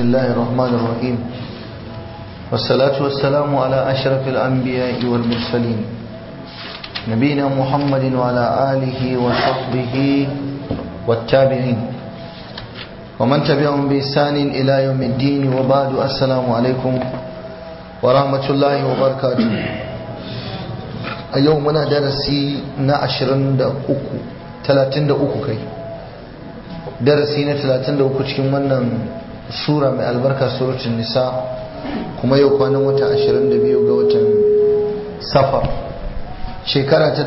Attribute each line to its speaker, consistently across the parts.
Speaker 1: الله الرحمن الرحيم والصلاة والسلام على أشرف الأنبياء والمرسلين نبينا محمد وعلى آله وصحبه والتابعين ومن تبعهم بإحسان إلى يوم الدين وبعد السلام عليكم ورحمة الله وبركاته يومنا درسي نعشرن دا أكو تلاتين دا أكو كي darasi na 33 cikin wannan sura mai albarka suratul nisa kuma yau kwanan wata 22 ga watan safar shekara ta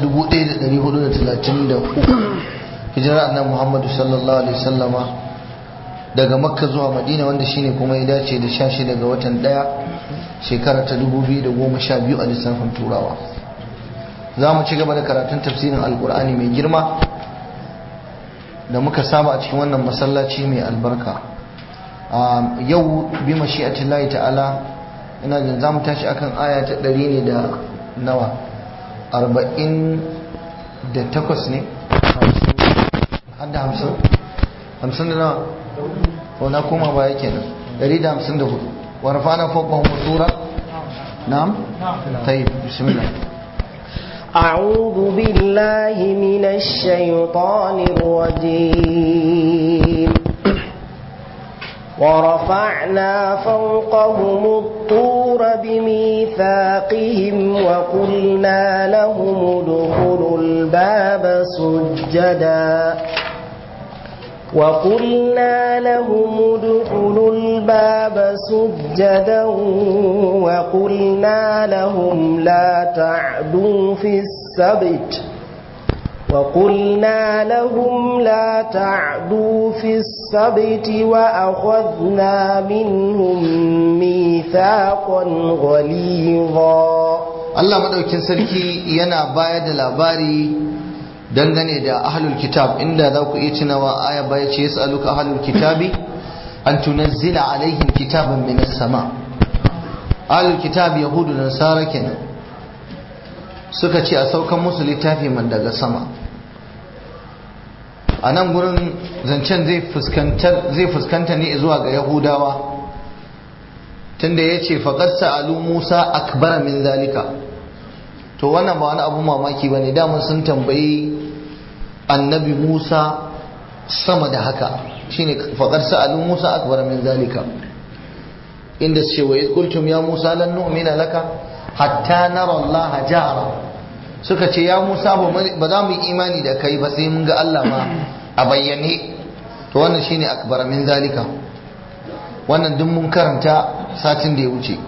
Speaker 1: 1433 hijirar annabi Muhammadu sallallahu alaihi wasallama daga makka zuwa madina wanda shine kuma ya dace da 16 ga watan daya shekara ta 2012 a lissafin turawa za mu ci gaba da karatun tafsirin alkur'ani mai girma da muka saba a cikin wannan masallaci mai albarka yau bi mashi'atillahi ta'ala ina jin zamu tashi akan aya ta ɗari ne da nawa arba'in da takwas ne har da hamsin hamsin da nawa ko na koma baya kenan ɗari da hamsin da hudu wa rafa'ana fawqa tura na'am tayyib bismillah
Speaker 2: أعوذ بالله من الشيطان الرجيم ورفعنا فوقهم الطور بميثاقهم وقلنا لهم ادخلوا الباب سجدا وقلنا لهم ادخلوا الباب سجدا وقلنا لهم لا تعدوا في السبت وقلنا لهم لا تعدوا في السبت وأخذنا منهم ميثاقا غليظا
Speaker 1: Allah madaukin sarki yana bayar da labari dangane da ahlul kitab inda za ku iya tunawa aya baya ce yas'aluka ahlul kitabi an tunazzila alaihim kitaban minas sama ahlul kitab yahudu da nasara kenan suka ce a saukan musu littafi man daga sama a nan gurin zancen zai fuskanta ne zuwa ga yahudawa tunda ya ce faƙar sa'alu musa akbara min zalika to wannan ba wani abu mamaki ba ne damun sun tambayi annabi musa sama da haka shine faƙar sa'alu musa akbara min zalika inda ce wa kultum ya musa lan nu'mina laka hatta nara Allah jahara suka ce ya Musa ba za mu yi imani da kai ba sai mun ga Allah ma a bayyane to wannan shine akbar min zalika wannan duk mun karanta satin da ya wuce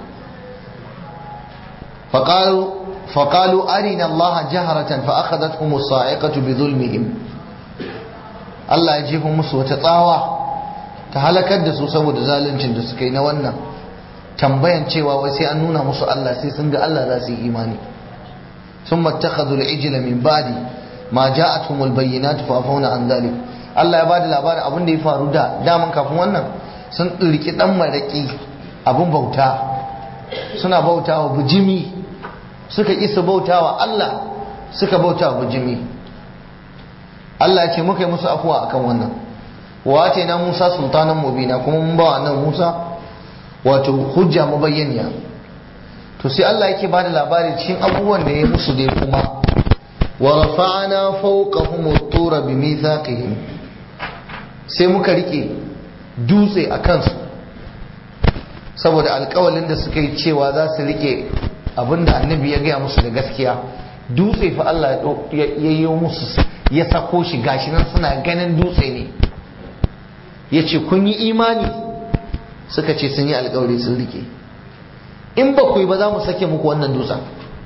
Speaker 1: faqalu faqalu arina Allah jaharatan fa akhadathum as-sa'iqatu bi dhulmihim Allah ya jefa musu wata tsawa ta halakar da su saboda zaluncin da suka yi na wannan tambayan cewa wai sai an nuna musu Allah sai sun ga Allah za su yi imani sun mattakhadhu al-ijla min ba'di ma ja'atuhum al-bayyinatu fa afawna an dhalik Allah ya bada labarin abin da ya faru da daman kafin wannan sun riki dan maraki abin bauta suna bautawa bujimi suka isa bautawa Allah suka bautawa bujimi Allah ya ce muka yi musu afuwa akan wannan wa na Musa sultanan mubina kuma mun ba nan Musa wato hujja mabayyaniya to sai Allah yake bada labari cikin abubuwan da ya musu dai kuma wa rafa'na fawqahum at-tura bi mithaqihim sai muka rike dutse a kansu saboda alƙawalin da suka yi cewa za su rike abinda annabi ya gaya musu da gaskiya dutse fa Allah ya yi musu ya sako shi gashi nan suna ganin dutse ne ya ce kun yi imani suka ce sun yi alkawari sun rike in ba ku yi ba za mu sake muku wannan dutsen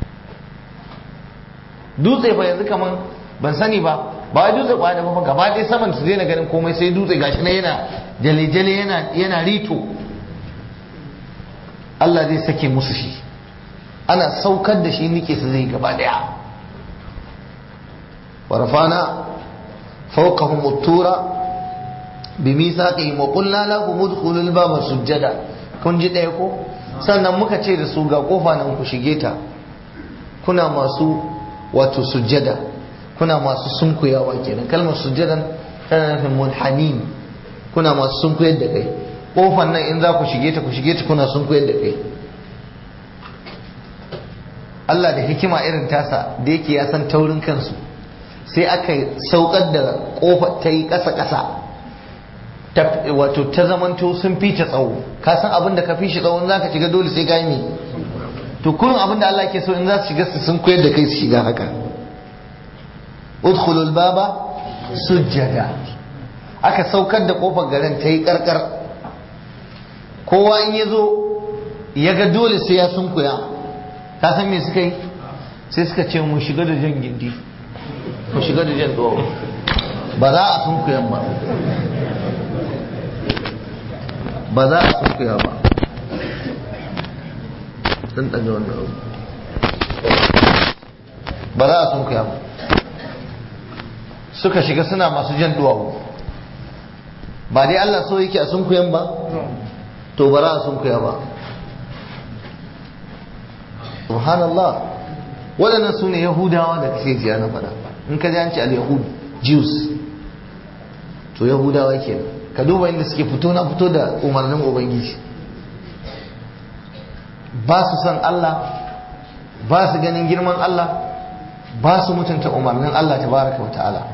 Speaker 1: dutse fa yanzu kaman ban sani ba ba dutse ba da ba gaba ɗaya saman su daina ganin komai sai dutse gashi na yana jale-jale yana yana rito Allah zai sake musu shi ana saukar da shi nike su zai gaba ɗaya warfana fawqahum at-tura بميثاقهم وقلنا لهم ادخلوا الباب سجدا kun ji ɗaya ko sannan muka ce da su ga kofa nan ku shige ta kuna masu wato sujjada kuna masu sunkuyawa kenan kalmar sujjadan tana nufin munhanin kuna masu sunkuyar da kai kofan nan in za ku shige ta ku shige ta kuna sun koyar da kai Allah da hikima irin tasa da yake ya san taurin kansu sai aka saukar da kofa ta yi ƙasa-ƙasa wato ta zamanto sun fi ta tsawo ka san abin da ka fi shi tsawon za ka shiga dole sai ka yi to kullum abin da Allah ke so in za su shiga su sun koyar da kai su shiga haka udkhulul baba sujjada aka saukar da kofar garin ta yi karkar kowa in ya zo ya ga dole sai ya sunkuya ka san me suka yi sai suka ce mu shiga da jan gindi mu shiga da jan tsawo ba za a sunkuyan ba ba za a sunkuya ba sun ɗaga wannan abu ba za a sunkuya ba suka shiga suna masu jan duwawu ba dai Allah so yake a sunkuyan ba to ba za a sunkuya ba subhanallah waɗannan su ne yahudawa da kake jiya na faɗa in ka ji an ce al-yahud jews to yahudawa kenan ka duba inda suke fito na fito da umarnin ubangiji ba su san Allah ba su ganin girman Allah ba su mutunta umarnin Allah tabaraka wa ta'ala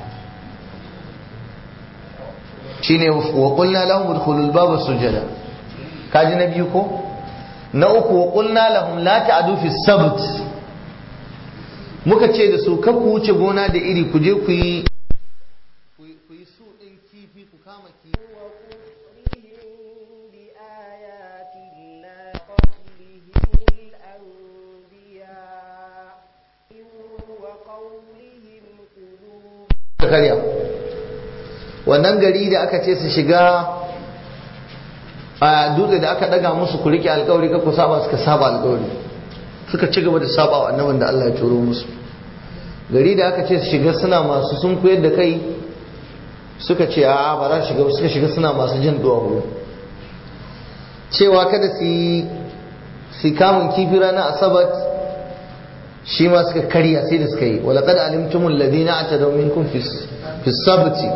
Speaker 1: shine wa qulna lahum udkhulul baba sujada kaji na biyu ko na uku wa qulna lahum la ta'du fi sabt muka ce da su kar ku wuce gona da iri ku je ku yi ku yi su din kifi ku kama kifi karya wannan gari da aka ce su shiga a dutse da aka daga musu ku rike alkawari ka ku saba suka saba alkawari suka ci gaba da saba wa annabin da Allah ya turo musu gari da aka ce su shiga suna masu sun koyar da kai suka ce a ba za su shiga suka shiga suna masu jin duwawu cewa kada su yi su kamun kifi ranar asabat shi ma suka karya sai da suka yi wala kada alimtumul ladina atadaw minkum fi fi sabti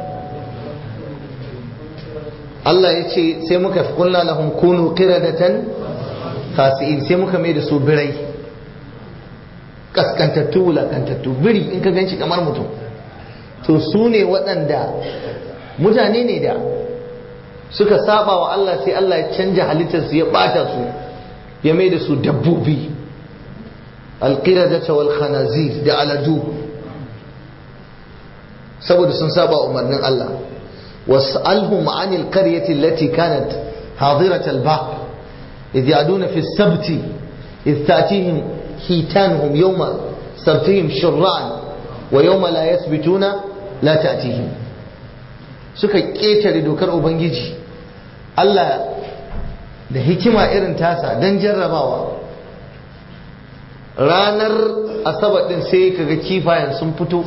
Speaker 1: Allah ya ce sai muka fi kulla lahum kunu qiradatan khasi'in sai muka mai da su birai kaskantattu wulakantattu biri in ka ganci kamar mutum to su ne waɗanda mutane ne da suka saba wa Allah sai Allah ya canja halittarsu ya ɓata su ya mai da su dabbobi alƙiradata wal khanazir da aladu saboda sun saba umarnin Allah was'alhum anil qaryati allati kanat hadirat al-bahr idh ya'duna fi as-sabt idh ta'tihim hitanuhum yawma sabtihim shur'an wa yawma la yathbituna la ta'tihim suka ketare dokar ubangiji Allah da hikima irin tasa dan jarrabawa ranar asabar din sai kaga kifayen sun fito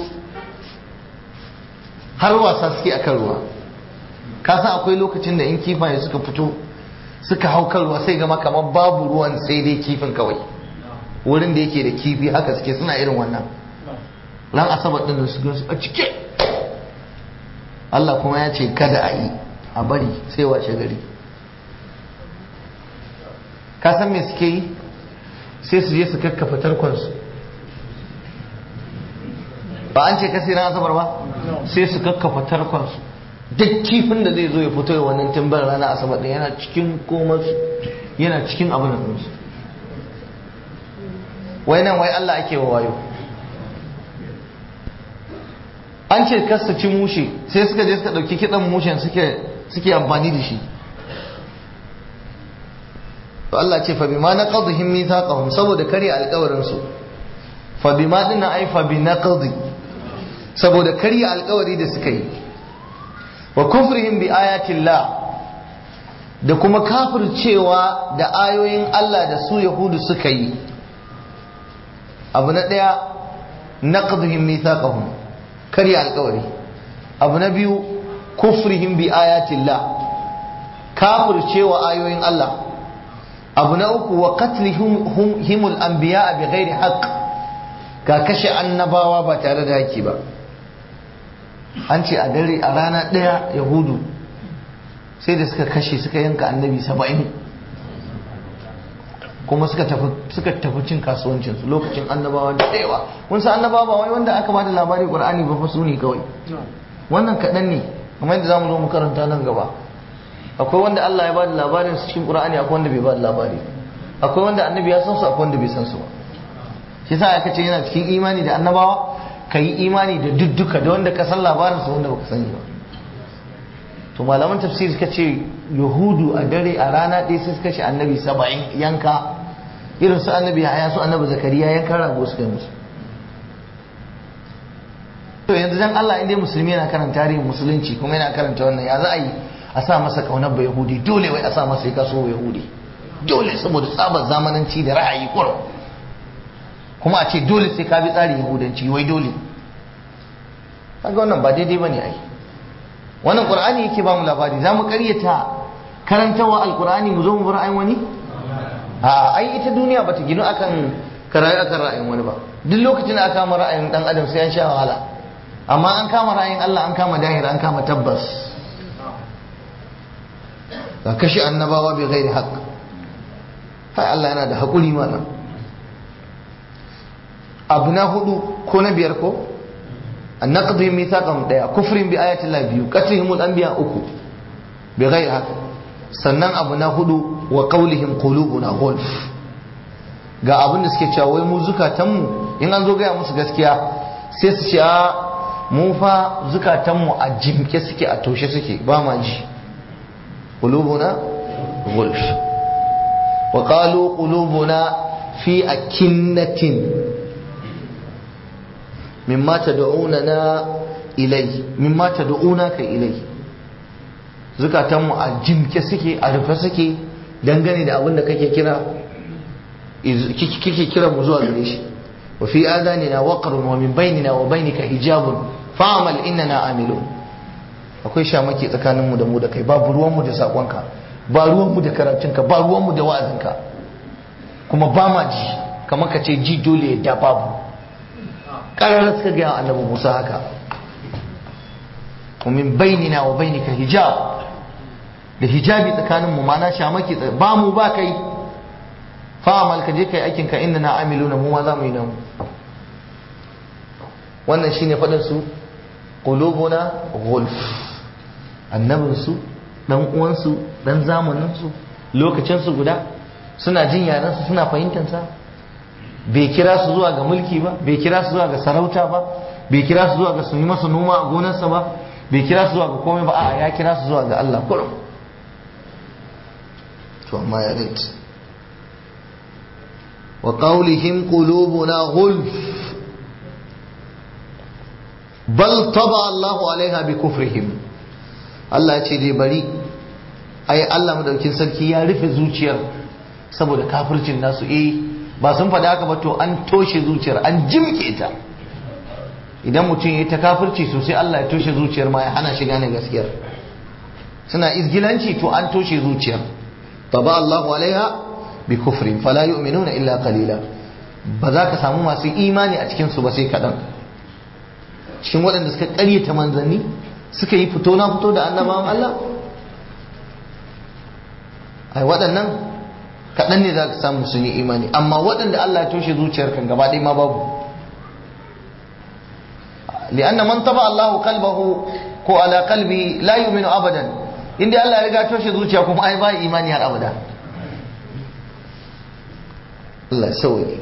Speaker 1: har wasa suke akan ruwa ka san akwai lokacin da in kifaye suka fito suka hau kan ruwa sai gama kamar babu ruwan sai dai kifin kawai wurin da yake da kifi haka suke suna irin wannan ran asabar din su gansu a cike Allah kuma ya ce kada a yi a bari sai washe gari ka san me suke yi sai su je su kakkafa tarkonsu ba an ce kasi ran asabar ba sai su kakkafa tarkonsu duk kifin da zai zo ya fito wannan timbar rana asabar din yana cikin komarsu yana cikin abin da su wai nan wai Allah ake wa wayo an ce kasta ci mushe sai suka je suka dauki kidan mushen suke suke amfani da shi to Allah ce fa bima naqadhihim mithaqahum saboda kare alƙawarin su fa bima dinna ai fa bi naqdi saboda kare alƙawari da suka yi wa kufrihim bi ayatillah da kuma kafircewa da ayoyin Allah da su yahudu suka yi abu na ɗaya naqdihim mithaqahum karya alƙawari abu na biyu kufrihim bi ayatillah kafircewa ayoyin Allah abu na uku wa qatlihim himul anbiya bi ghairi haqq ga kashe annabawa ba tare da haƙƙi ba an ce a dare a rana ɗaya yahudu sai da suka kashe suka yanka annabi saba'in kuma suka tafi suka tafi cin kasuwancin su lokacin annabawa da yawa kun san annabawa ba wai wanda aka bada labari qur'ani ba fa su ne kawai wannan kaɗan ne kamar yadda zamu zo mu karanta nan gaba akwai wanda Allah ya bada labarin su cikin qur'ani akwai wanda bai bada labari akwai wanda annabi ya san su akwai wanda bai san su ba shi yasa aka ce yana cikin imani da annabawa ka yi imani da dudduka da wanda ka san labarin su wanda baka sani ba to malaman tafsir suka ce yahudu a dare a rana ɗaya sai suka ce annabi saba'in yanka irin su annabi ya su annabi zakariya yanka rago suka yi musu to yanzu dan Allah inda musulmi yana karanta tarihin musulunci kuma yana karanta wannan ya za a yi a sa masa kaunar ba yahudi dole wai a sa masa ya kaso yahudi dole saboda tsabar zamananci da ra'ayi kurum kuma a ce dole sai ka bi tsarin yahudanci wai dole kaga wannan ba daidai bane ai wannan qur'ani yake ba mu labari zamu karyata karantawa alqur'ani mu zo mu bar ayin wani a ai ita duniya bata ginu akan karayi akan ra'ayin wani ba duk lokacin da aka kama ra'ayin dan adam sai an sha wahala amma an kama ra'ayin Allah an kama dahira an kama tabbas ka kashe annabawa bai gairi haqq hai Allah yana da haƙuri mana abu na hudu ko na biyar ko an naqdihim mithaqan daya kufrin bi ayati Allah biyu qatlihim al-anbiya uku bi ghairi haka sannan abu na hudu wa qawlihim qulubuna ghulf ga abin da suke cewa wai mu zukatan mu in an zo gaya musu gaskiya sai su ce a mu fa zukatan mu a jimke suke a toshe suke ba ma ji qulubuna ghulf wa qalu qulubuna fi akinnatin mimma tad'unana ilai mimma tad'unaka ilai zukatan mu a jimke suke a rufe suke dangane da abin da kake kira kike kira mu zuwa gare shi wa fi adanina waqrun wa min bainina wa bainika hijabun fa'amal innana amilun akwai shamaki tsakanin mu da mu da kai babu ruwan mu da sakonka ba ruwan mu da karatunka ba ruwan mu da wa'azinka kuma ba ma ji kamar ka ce ji dole da babu ƙarar suka gaya annabi Musa haka ومن بيننا وبينك hijab da hijabi tsakanin mu mana shamaki ba mu ba kai fa'amal ka je kai aikin ka inna na amiluna mu ma za mu yi nan wannan shine faɗin su qulubuna ghulf annabin su dan uwan su dan zamanin su lokacin su guda suna jin yaran su suna fahimtar sa bai kira su zuwa ga mulki ba bai kira su zuwa ga sarauta ba bai kira su zuwa ga su yi masa noma a gonarsa ba bai kira su zuwa ga komai ba a ya kira su zuwa ga Allah kurum to amma ya rait wa qawlihim qulubuna ghulf bal taba Allahu alaiha bi kufrihim Allah ya ce dai bari ai Allah madaukin sarki ya rufe zuciyar saboda kafircin nasu eh ba sun faɗa haka ba to an toshe zuciyar an jimke ta idan mutum ya ta kafirci sosai Allah ya toshe zuciyar ma ya hana shi gane gaskiyar suna izgilanci to an toshe zuciyar taba Allahu alaiha bi kufrin fala yu'minuna illa qalila ba za ka samu masu imani a cikin su ba sai kaɗan cikin waɗanda suka ƙaryata manzanni suka yi fito na fito da annabawan Allah ai waɗannan kaɗan ne za ka samu sun yi imani amma waɗanda Allah ya toshe zuciyar kan gaba ɗaya ma babu لأن من طبع الله قلبه ko ala qalbi la yu'minu abadan inda Allah ya riga toshe zuciya kuma ai ba imani har abada Allah sauye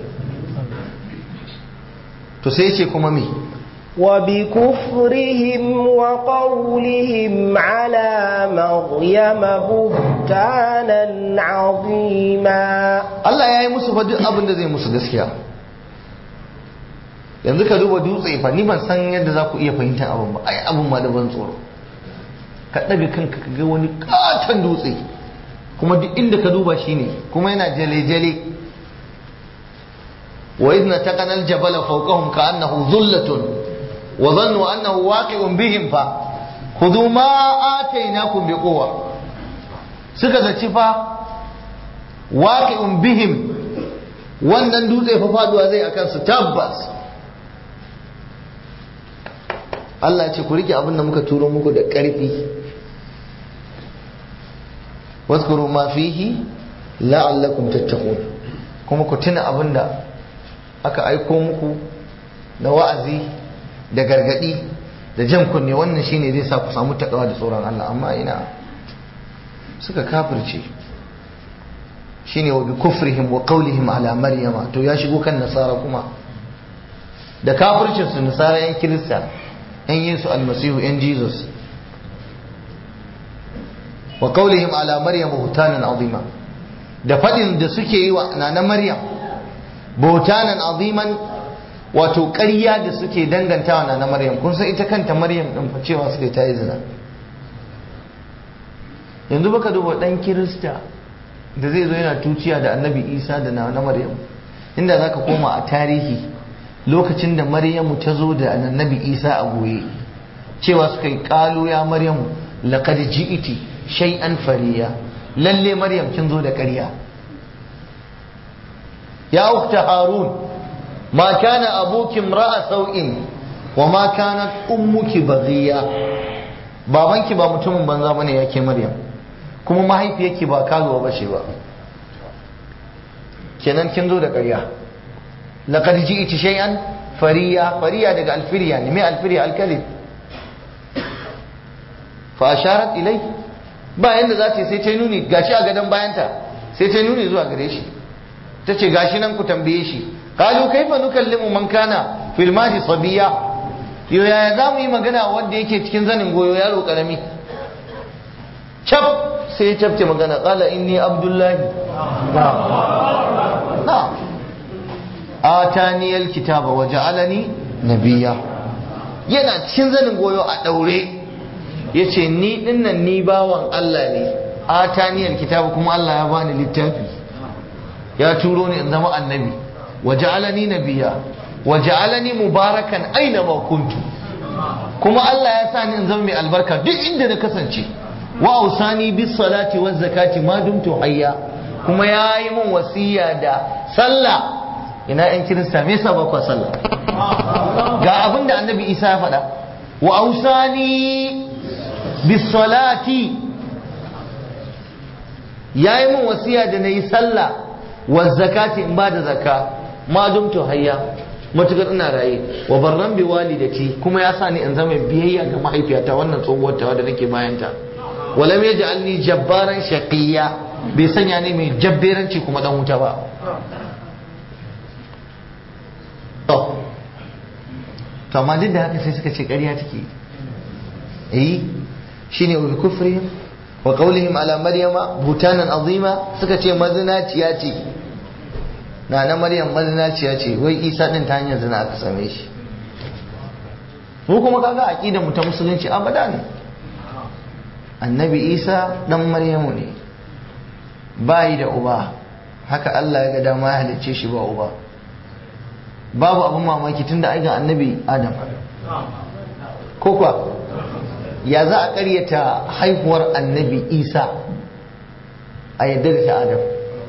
Speaker 1: to sai yace kuma me
Speaker 2: وبكفرهم وقولهم على مريم بهتانا عظيما
Speaker 1: Allah ya yi musu fa duk abin da zai musu gaskiya yanzu ka duba dutse fa ni ban san yadda za ku iya fahimtar abin ba ai abin ma da ban tsoro ka ɗaga kanka ka ga wani katon dutse kuma duk inda ka duba shi ne kuma yana jale-jale wa idna taqana al-jabala fawqahum ka'annahu dhullatun wa dhannu annahu waqi'un bihim fa khudhu ma atainakum biquwwa suka zaci fa waqi'un bihim wannan dutse fa faduwa zai akan su tabbas Allah ce ku rike abin da muka turo muku da ƙarfi واذكروا ما فيه لعلكم تتقون kuma ku tuna abin da aka aiko muku na wa'azi da gargadi da jan kunne wannan shine zai sa ku samu takawa da tsoron Allah amma ina suka kafirce shine wa bi kufrihim wa qawlihim ala maryama to ya shigo kan nasara kuma da kafircin su nasara yan kirista yan yesu almasihu yan jesus wa qawlihim ala maryam buhtanan azima da fadin da suke yi wa nana maryam buhtanan aziman wato ƙarya da suke dangantawa nana maryam kun san ita kanta maryam din fa cewa suke ta yi zina yanzu baka duba dan kirista da zai zo yana tuciya da annabi isa da nana maryam inda zaka koma a tarihi lokacin da maryamu ta zo da annabi isa a goye cewa suka yi kalu ya maryamu laqad ji'iti shay'an fariya lalle maryam kin zo da ƙarya ya ukhta harun ma kana abuki imra'a sau'in wa ma kanat ummuki baghiya babanki ba mutumin banza bane yake maryam kuma mahaifiyarki ba karuwa bace ba kenan kin zo da ƙarya laqad ji'ti shay'an fariya fariya daga alfiriya ne me alfiriya alkalib fa asharat ilai ba yanda za ta sai ta nuni gashi a gadon bayanta sai ta nuni zuwa gare shi ta ce gashi nan ku tambaye shi qalu kaifa nukallimu man kana fil mahdi sabiya yo yaya za mu yi magana wanda yake cikin zanin goyo yaro karami cap sai ya cafce magana qala inni abdullahi na atani alkitaba wa ja'alani nabiyya yana cikin zanin goyo a daure yace ni dinnan ni bawan Allah ne atani alkitaba kuma Allah ya bani littafi ya turo ni in zama annabi wa ja'alani nabiyya wa ja'alani mubarakan aina ma kuntu kuma Allah ya sa ni in zama mai albarka duk inda na kasance wa ausani bis salati waz zakati ma dumtu hayya kuma ya yi min wasiya da sallah ina yan kirista me yasa ba ku sallah ga abin da annabi isa ya faɗa wa ausani bis salati ya yi min wasiya da na yi sallah wa zakati in ba da zakka ma dumtu hayya matukar ina raye wa barran bi walidati kuma ya sa ni in zama biyayya ga mahaifiyata wannan tsohuwar tawa da nake bayanta walam yaj'alni jabbaran shaqiyya bai sanya ne mai jabberanci kuma dan wuta ba to to amma duk da haka sai suka ce ƙarya take eh shine wa kufrihim wa qawlihim ala maryama butanan azima suka ce mazinaciya ce na na maryam mazinaciya ce wai isa din ta hanyar zina aka same shi mu kuma kaga aqidar mu ta musulunci abada ne annabi isa dan maryamu ne bayi da uba haka Allah ya ga dama ya halicce shi ba uba babu abin mamaki tunda ai ga annabi adam ko kuwa ya za a karyata haihuwar annabi isa a yadda da ta adam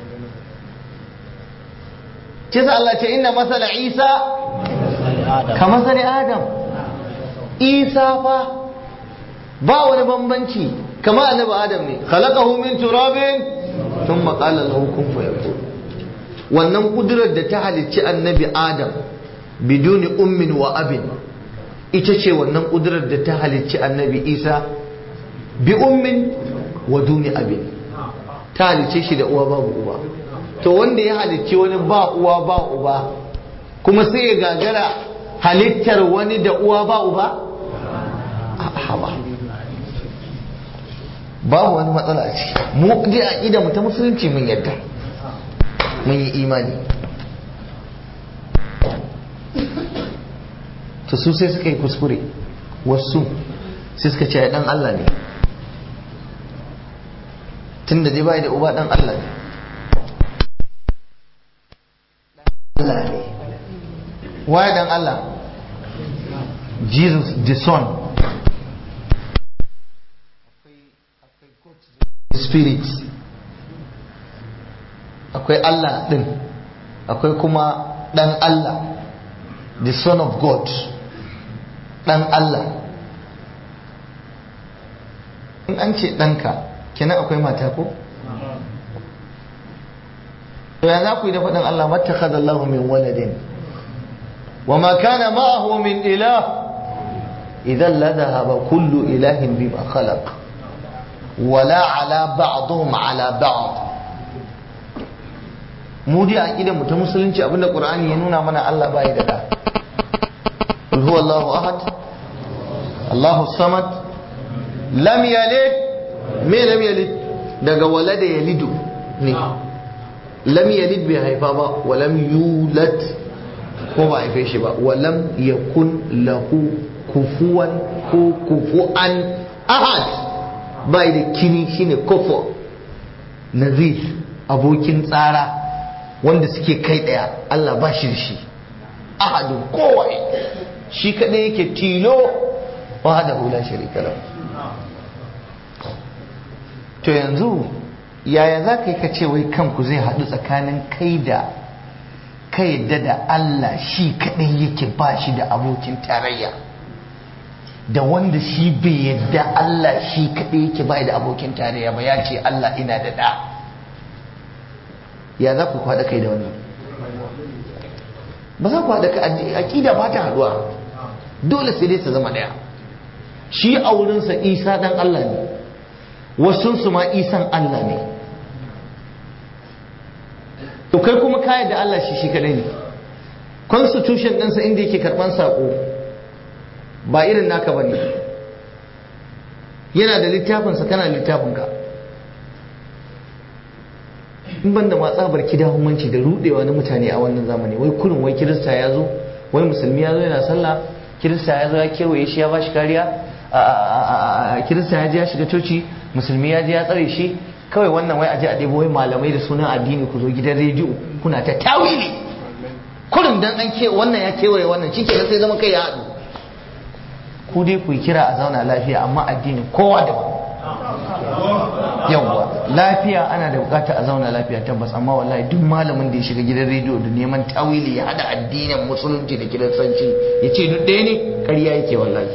Speaker 1: ce sa Allah ce inna masala isa ka masala adam isa fa ba wani bambanci kama annabi adam ne khalaqahu min turabin thumma qala lahu kun fayakun wannan kudurar da ta halicci annabi adam biduni ummin wa abin ita ce wannan kudurar da ta halicci annabi isa bi ummin wa duni abin ta halicce shi da uwa babu uba to wanda ya halicci wani ba uwa ba uba kuma sai ya gagara halittar wani da uwa ba uba haba babu wani matsala a ciki mu dai aqida mu ta musulunci mun yadda mun yi imani to su sai suka yi kuskure wasu sai suka ce dan Allah ne tun da dai bai da uba dan Allah ne Allah ne waye dan Allah Jesus the son spirit akwai Allah din akwai kuma dan Allah the son of God dan Allah in an ce ɗanka kenan akwai mata ko to ya za ku yi da faɗin Allah mattakhadha Allahu min waladin wa ma kana ma'ahu min ilah idan la dhahaba kullu ilahin bima khalaq wala ala ba'dhum ala ba'd mu dai aqidar mu ta musulunci abinda qur'ani ya nuna mana Allah bai da da qul huwallahu ahad Allahu samad lam yalid me lam yalid daga walada yalidu ne lam yalid bai haifa ba wa lam yulad ko ba haife shi ba wa lam yakun lahu kufuwan ko kufuan ahad bai da kini shine kufu nazir abokin tsara wanda suke kai daya Allah ba shi da shi ahadun kowai shi kadai yake tilo wahdahu la sharika lahu to yanzu yaya za ka yi ka ce wai kanku zai haɗu tsakanin kai da ka yadda da Allah shi kaɗai yake ba shi da abokin tarayya da wanda shi bai yadda Allah shi kaɗai yake ba da abokin tarayya ba ya ce Allah ina da ɗa ya za ku haɗa kai da wannan ba za ku haɗa kai aƙida ba ta haɗuwa dole sai dai su zama ɗaya shi a wurinsa isa ɗan Allah ne wasunsu ma isan Allah ne to kai kuma kayan da Allah shi shi kadai ne constitution ɗinsa inda yake karɓan saƙo ba irin naka ba ne yana da littafinsa kana littafinka in ban da matsabar kidahumanci da rudewa na mutane a wannan zamani wai kurin wai kirista ya zo wai musulmi ya zo yana sallah kirista ya zo ya kewaye shi ya ba shi kariya kirista ya je ya shiga coci musulmi ya je ya tsare shi kawai wannan wai aje a ɗebo wai malamai da sunan addini ku zo gidan rediyo kuna ta tawili kullum dan an ke wannan ya kewaye wannan shi kenan sai zama kai ya haɗu ku dai ku kira a zauna lafiya amma addini kowa daban yawwa lafiya ana da bukata a zauna lafiya tabbas amma wallahi duk malamin da ya shiga gidan rediyo da neman tawili ya hada addinin musulunci da kiristanci ya ce duk ɗaya ne ƙarya yake wallahi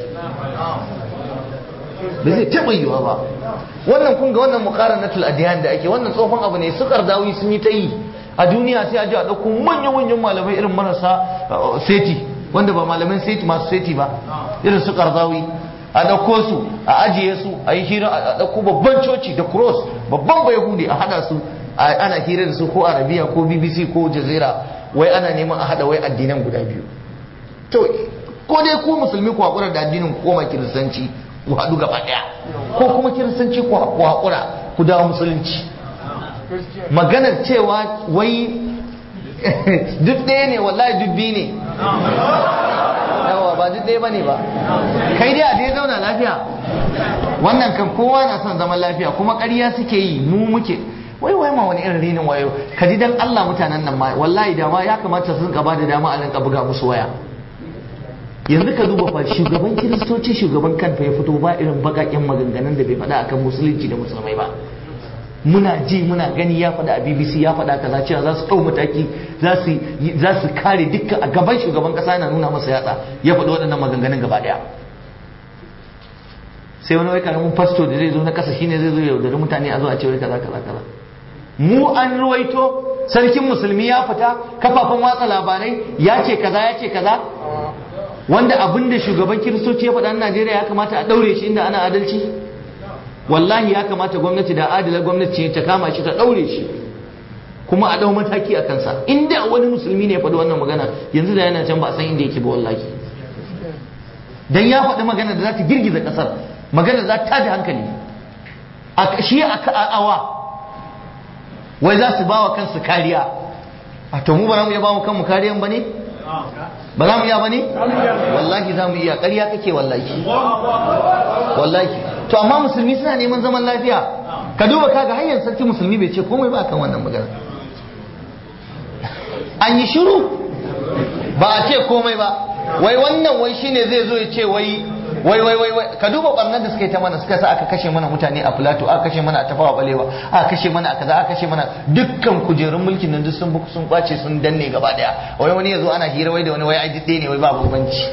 Speaker 1: ba zai taɓa yiwa ba wannan kun ga wannan muqaranatul adiyan da ake wannan tsohon abu ne su kardawi sun yi ta yi a duniya sai a ji a ɗauko manyan-manyan malamai irin marasa seti wanda ba malaman seti masu seti ba irin su kardawi a ɗauko su a ajiye su a yi hira a ɗauko babban coci da cross babban bayahudi a haɗa su ana hira da su ko arabiya ko bbc ko jazira wai ana neman a haɗa wai addinan guda biyu to ko dai ku musulmi ku haƙura da addinin ku koma kiristanci ku haɗu gaba ɗaya ko kuma kiristanci ku haƙura ku dawo musulunci maganar cewa wai duk ɗaya ne wallahi duk biyu ne yawa ba duk ɗaya ba ne ba kai dai a dai zauna lafiya wannan kan kowa na son zaman lafiya kuma ƙarya suke yi mu muke wai wai ma wani irin rinin wayo ka ji dan Allah mutanen nan ma wallahi dama ya kamata su rinka ba da dama a rinka buga musu waya yanzu ka duba fa shugaban kiristoci shugaban kanfa ya fito ba irin bakaƙen maganganun da bai faɗa akan musulunci da musulmai ba muna ji muna gani ya faɗa a bbc ya faɗa kaza cewa za su ɗau mataki za su kare dukkan a gaban shugaban ƙasa yana nuna masa yatsa ya faɗi waɗannan maganganun gaba ɗaya sai wani wai karamin fasto da zai zo na ƙasa shine zai zo yaudari mutane a zo a ce wai kaza kaza kaza mu an ruwaito sarkin musulmi ya fita kafafen watsa labarai ya ce kaza ya ce kaza wanda abin da shugaban kiristoci ya faɗa na Najeriya ya kamata a ɗaure shi inda ana adalci wallahi ya kamata gwamnati da adala gwamnati ta kama shi ta ɗaure shi kuma a ɗau mataki a kansa inda wani musulmi ne ya faɗi wannan magana yanzu da yana can ba a san inda yake ba wallahi dan ya faɗi magana da za ta girgiza ƙasar magana za ta da hankali a shi a awa wai za su ba wa kansu kariya a to mu ba za mu iya ba mu kanmu kariyan ba ne ba za mu iya ba ne wallahi za mu iya ƙarya kake wallahi wallahi to amma musulmi suna neman zaman lafiya ka duba kaga hanyar sarki musulmi bai ce komai ba kan wannan magana an yi shiru ba a ce komai ba wai wannan wai shine zai zo ya ce wai wai wai wai ka duba barnar da suka yi ta mana suka sa aka kashe mana mutane a filato aka kashe mana a tafawa balewa aka kashe mana a kaza aka kashe mana dukkan kujerun mulkin nan duk sun buku sun kwace sun danne gaba daya wai wani yazo ana hira wai da wani wai ai duk ne wai ba bambanci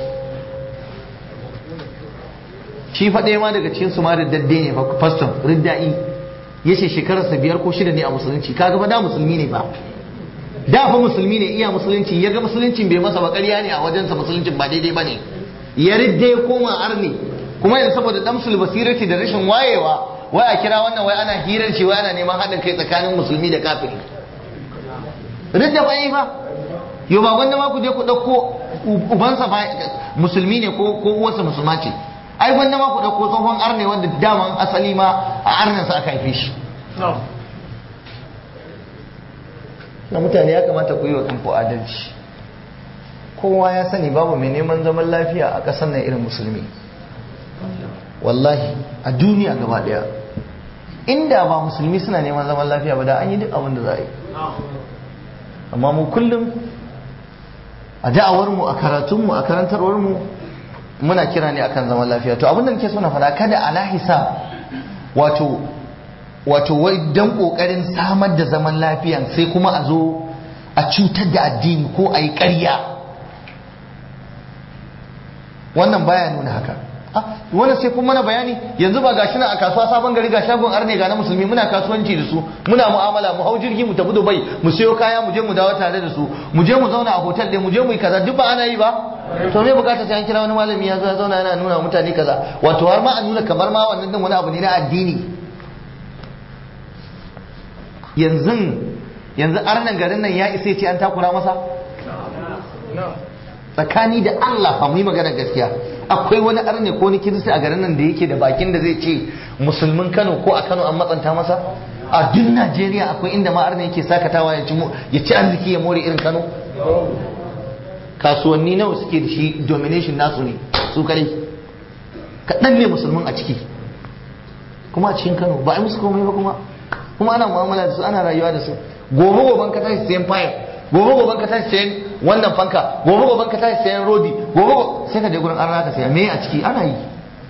Speaker 1: shi fa ɗaya ma daga cikin su ma riddadde ne fa faston ridda'i yace shekararsa biyar ko shida ne a musulunci kaga fa da musulmi ne ba da fa musulmi ne iya musulunci ya ga musuluncin bai masa ba ƙarya ne a wajensa musuluncin ba daidai ba ne ya ridda ya koma arni kuma yanzu saboda damsul basirati da rashin wayewa wai a kira wannan wai ana hirar shi wai ana neman haɗin kai tsakanin musulmi da kafiri ridda ba yi fa yau ba wanda ma ku je ku ɗauko ubansa ba musulmi ne ko ko uwarsa musulma ce ai wanda ma ku ɗauko tsohon arne wanda daman asali ma a arnansa aka haife shi na mutane ya kamata ku yi wa kanku adalci kowa ya sani babu mai neman zaman lafiya a ƙasar nan irin musulmi wallahi a duniya gaba ɗaya inda ba musulmi suna neman zaman lafiya ba da an yi duk abin da za a yi amma mu kullum a da'awarmu a karatunmu a karantarwarmu muna kira ne akan zaman lafiya to abin da nake so na faɗa kada ala hisab wato wato wai dan kokarin samar da zaman lafiyan sai kuma a zo a cutar da addini ko a yi ƙarya wannan baya nuna haka wannan sai kuma mana bayani yanzu ba gashi na a kasuwa sabon gari ga shagon arne ga na musulmi muna kasuwanci da su muna mu'amala mu hau jirgi mu tafi dubai mu siyo kaya mu je mu dawo tare da su mu je mu zauna a hotel ɗin mu je mu yi kaza duk ba ana yi ba to me bukata sai an kira wani malami ya zo ya zauna yana nuna mutane kaza wato har ma a nuna kamar ma wannan din wani abu ne na addini yanzu yanzu arnan garin nan ya isa ce an takura masa tsakani da Allah fa mu yi magana gaskiya akwai wani arne ko wani kirista a garin nan da yake da bakin da zai ce musulmin Kano ko a Kano an matsanta masa a duk Najeriya akwai inda ma arne yake sakatawa ya ci ya ci arziki ya more irin Kano kasuwanni nawa suke da shi domination nasu ne su kare kaɗan ne musulmin a ciki kuma a cikin Kano ba a yi musu komai ba kuma kuma ana mu'amala da su ana rayuwa da su gobe goben ka tashi sayan fayil gobe goben ka tashi sayan wannan fanka gobe goben ka tashi sayan rodi gobe sai ka je gurin arna ka saya me a ciki ana yi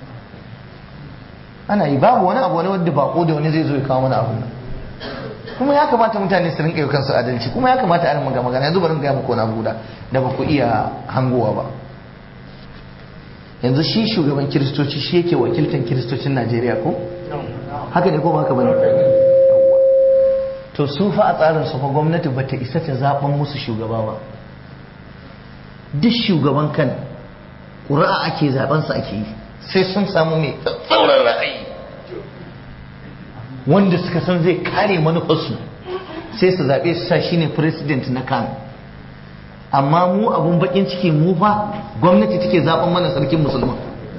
Speaker 1: ana yi babu wani abu wani wanda bako da wani zai zo ya kawo mana abun nan kuma ya kamata mutane su rinka yi kansu adalci kuma ya kamata a rinka magana yanzu bari ga muku na guda da ba ku iya hangowa ba yanzu shi shugaban kiristoci shi yake wakiltan kiristocin Najeriya ko haka ne ko ba haka bane to su fa a tsarin su fa gwamnati bata isa ta zaben musu shugaba ba duk shugaban kan ƙuri'a ake zaben su ake yi sai sun samu mai tsauran ra'ayi wanda suka san zai kare manufarsu sai su zaɓe su sa shine president na kan amma mu abun bakin ciki mu fa gwamnati take zaben mana sarkin musulman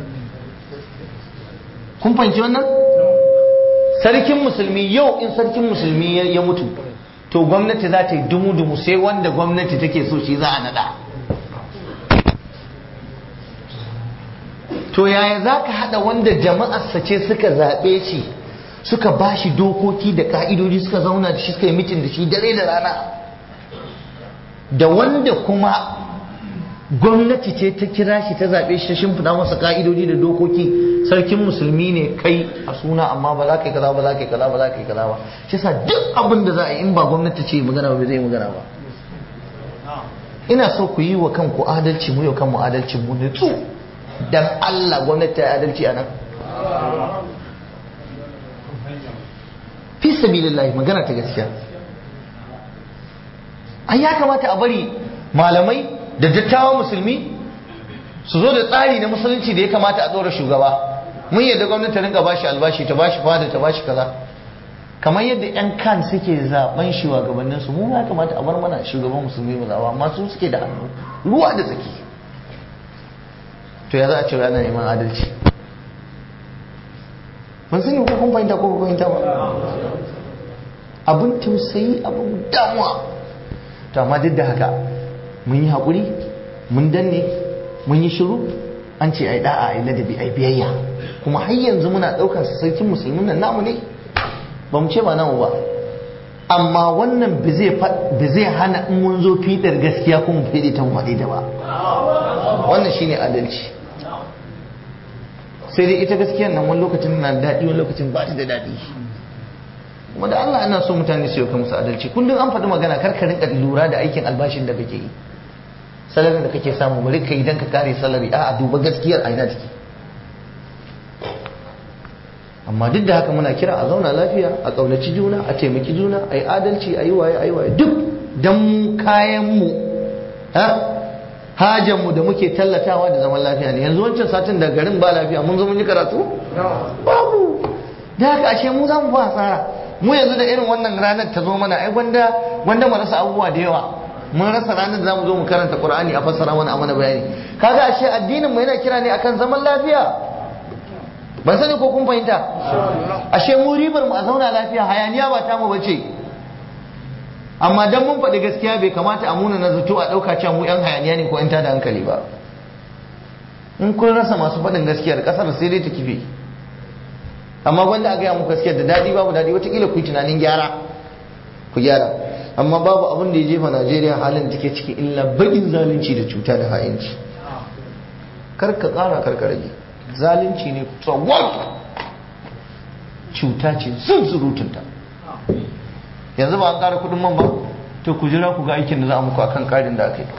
Speaker 1: kun fahimci wannan sarkin musulmi yau in sarkin musulmi ya mutu to gwamnati za ta yi dumu-dumu sai wanda gwamnati take so shi za a nada to yaya za ka hada wanda jama'arsa ce suka zaɓe shi suka ba shi dokoki da ka'idoji suka zauna da shi suka yi mitin da shi dare da rana da wanda kuma gwamnati ce ta kira shi ta zaɓe shi ta shimfiɗa masa ka'idoji da dokoki sarkin musulmi ne kai a suna amma ba za ka yi kaza ba za ka yi kaza ba za ka yi kaza ba shi sa duk abin da za a yi in ba gwamnati ce magana ba zai magana ba ina so ku yi wa kanku adalci mu yau kanmu adalci mu nutsu dan Allah gwamnati ta yi adalci a nan fi sabilillahi magana ta gaskiya an ya kamata a bari malamai da dattawan musulmi su zo da tsari na musulunci da ya kamata a tsora shugaba mun yadda gwamnati ta rinka bashi albashi ta bashi fada ta bashi kaza kamar yadda yan kan suke zaben shugabannin su mu ya kamata a bar mana shugaban musulmi mu zaba amma su suke da hannu ruwa da tsaki to ya za a ce ana neman adalci ban sani ko kun fahimta ko kun fahimta ba abun tausayi abun damuwa to amma duk da haka mun yi haƙuri mun danne mun yi shiru an ce ai da'a ai ladabi ai biyayya kuma har yanzu muna ɗaukar sa sarkin musulmin nan namu ne ba mu ce ba namu ba amma wannan ba zai hana in mun zo fitar gaskiya ko mu fede ta mu faɗi da ba wannan shine adalci sai dai ita gaskiyar nan wani lokacin na daɗi wani lokacin ba ta da daɗi kuma da Allah ana so mutane su yi musu adalci kullum an faɗi magana kar ka rinka lura da aikin albashin da kake yi salarin da kake samu bari ka idan ka kare salari a duba gaskiyar aina take amma duk da haka muna kira a zauna lafiya a ƙaunaci juna a taimaki juna a yi adalci a yi waye a yi waye duk don mu kayanmu hajanmu da muke tallatawa da zaman lafiya ne yanzu wancan satin da garin ba lafiya mun zo mun yi karatu babu da haka ashe mu za mu ba asara mu yanzu da irin wannan ranar ta zo mana ai gwanda gwanda mu rasa abubuwa da yawa mun rasa ranar da za mu zo mu karanta qur'ani a fassara mana a mana bayani kaga ashe addinin mu yana kira ne akan zaman lafiya ban sani ko kun fahimta ashe mu ribar mu a zauna lafiya hayaniya ba ta mu bace amma dan mun faɗi gaskiya bai kamata a muna na zato a ɗauka cewa mu yan hayaniya ne ko yan tada hankali ba in kun rasa masu faɗin gaskiyar ƙasar sai dai ta kife amma wanda a gaya muku gaskiyar da daɗi babu daɗi wataƙila ku yi tunanin gyara ku gyara amma babu abin da ya jefa najeriya halin da take ciki illa baƙin zalunci da cuta da ha'inci kar ka ƙara kar ka rage zalunci ne tsawon cuta ce zun surutunta yanzu ba an ƙara kuɗin man ba to ku jira ku ga aikin da za a muku akan ƙarin da aka yi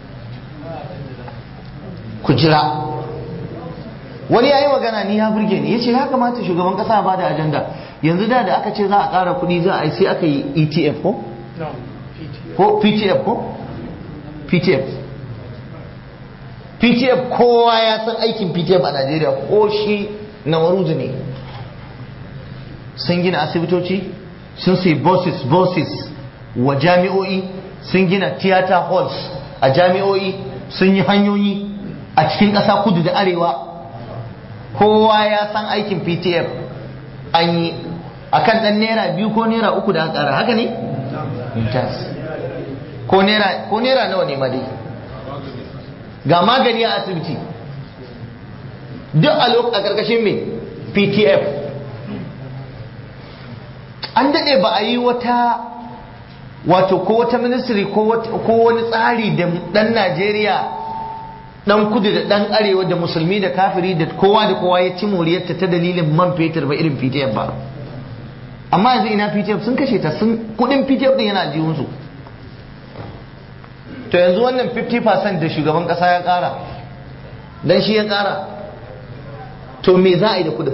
Speaker 1: ku jira wani ya yi magana ni ya burge ni ya ce ya kamata shugaban kasa ba da ajanda yanzu da da aka ce za a ƙara kuɗi za a yi sai aka yi etf ko? ko ptf ko? ptf ptf kowa ya san aikin ptf a najeriya ko shi na waruzu ne sun gina asibitoci sun sai bosses bosses wa jami'o'i sun gina theater halls a jami'o'i sun yi hanyoyi a cikin ƙasa kudu da arewa kowa ya san aikin ptf an yi a kan ɗan naira biyu ko naira uku da ƙara haka ne? ko naira nawa ne dai ga magani a asibiti duk a ƙarƙashin mai ptf an daɗe ba a yi wata wato ko wata ministry ko wani tsari da ɗan najeriya dan kudu da dan arewa da musulmi da kafiri da kowa da kowa ya ci moriyarta ta dalilin man fetur ba irin PTF ba amma yanzu ina PTF sun kashe ta sun kudin PTF din yana aljihun su to yanzu wannan 50% da shugaban kasa ya kara dan shi ya kara to me za a yi da kudin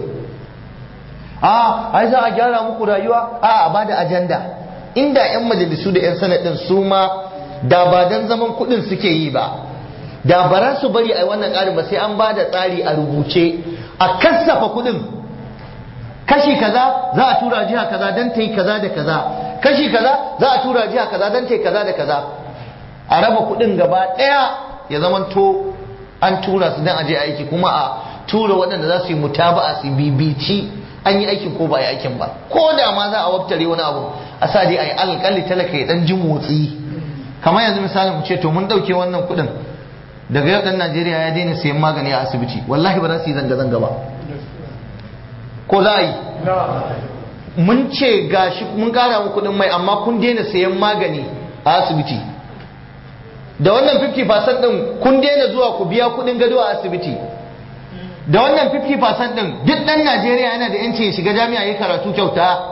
Speaker 1: a ai za a gyara muku rayuwa a a bada ajanda inda yan majalisu da yan sanadin su ma da ba dan zaman kudin suke yi ba da ba za su bari a wannan ƙarin ba sai an ba da tsari a rubuce a kasafa kuɗin kashi kaza za a tura jiha kaza don ta yi kaza da kaza kashi kaza za a tura jiha kaza don ta yi kaza da kaza a raba kuɗin gaba ɗaya ya zama to an tura su don a je aiki kuma a tura waɗanda za su yi mutaba'a su bibici an yi aikin ko ba yi aikin ba ko da ma za a waftare wani abu a sa dai a yi alƙalli talaka ya ɗan ji motsi kamar yanzu misali mu ce to mun ɗauke wannan kuɗin daga yau dan Najeriya ya daina sayan magani a asibiti wallahi ba za su yi zanga-zanga ba ko za a yi mun ce gashi mun kara mu kudin mai amma kun daina sayan magani a asibiti da wannan 50% din kun daina zuwa ku biya kudin gado a asibiti da wannan 50% din duk dan Najeriya yana da yanci ya shiga jami'a ya karatu kyauta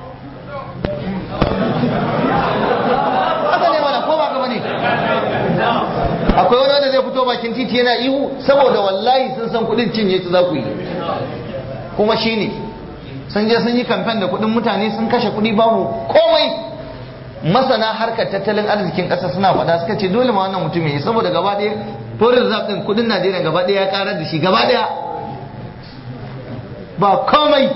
Speaker 1: haka ne mana ko ba ka bane akwai wani wanda zai fito bakin titi yana ihu saboda wallahi sun san kudin cinye su za ku yi kuma shi ne sun je sun yi kamfen da kudin mutane sun kashe kudi babu komai masana harkar tattalin arzikin ƙasa suna faɗa suka ce dole ma wannan mutum yi saboda gaba ɗaya foreign reserve ɗin kudin najeriya gaba ɗaya ya karar da shi gaba ɗaya ba komai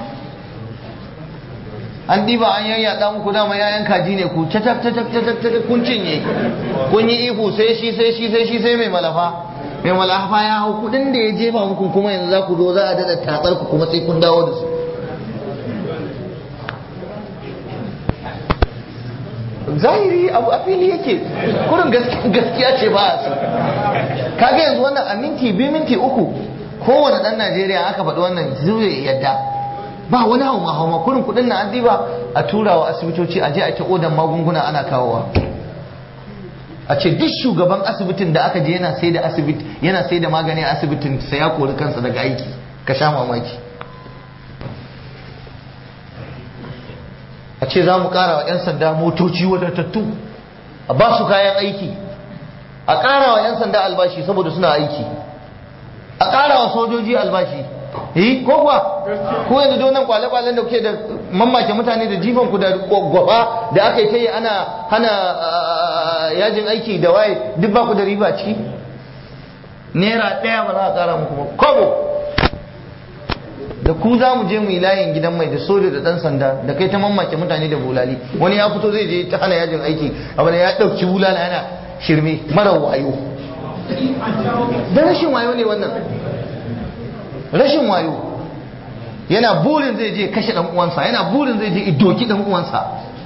Speaker 1: an diba an yayyaɗa muku dama yayan kaji ne ku tatak tatak tatak tatak kun cinye kun yi ihu sai shi sai shi sai shi sai mai malafa mai malafa ya hau kudin da ya jefa muku kuma yanzu za ku zo za a dada tatsar ku kuma sai kun dawo da su zahiri abu a fili yake kurin gaskiya ce ba a su kaga yanzu wannan a minti biyu minti uku kowane dan najeriya aka faɗi wannan zai yadda ba wani hauma hauma kurin kudin na an ba a tura wa asibitoci a je a ta odan magunguna ana kawowa a ce duk shugaban asibitin da aka je yana sai da asibiti yana sai da magani a asibitin sai ya kori kansa daga aiki ka sha mamaki a ce za mu kara wa 'yan sanda motoci wadatattu a ba su kayan aiki a kara wa 'yan sanda albashi saboda suna aiki a kara wa sojoji albashi eh ko kuwa ko yanzu don nan kwale-kwalen da kuke da mamake mutane da jifan ku da gwafa da aka yi ta yi ana hana yajin aiki da waye duk ba ku da riba ciki naira ɗaya ba za a ƙara muku ba kobo da ku za mu je mu yi layin gidan mai da soja da ɗan sanda da kai ta mamake mutane da bulali wani ya fito zai je ta hana yajin aiki abu da ya ɗauki bulala yana shirme mara wayo da rashin wayo ne wannan rashin wayo yana burin zai je kashe dan uwansa yana burin zai je idoki dan uwansa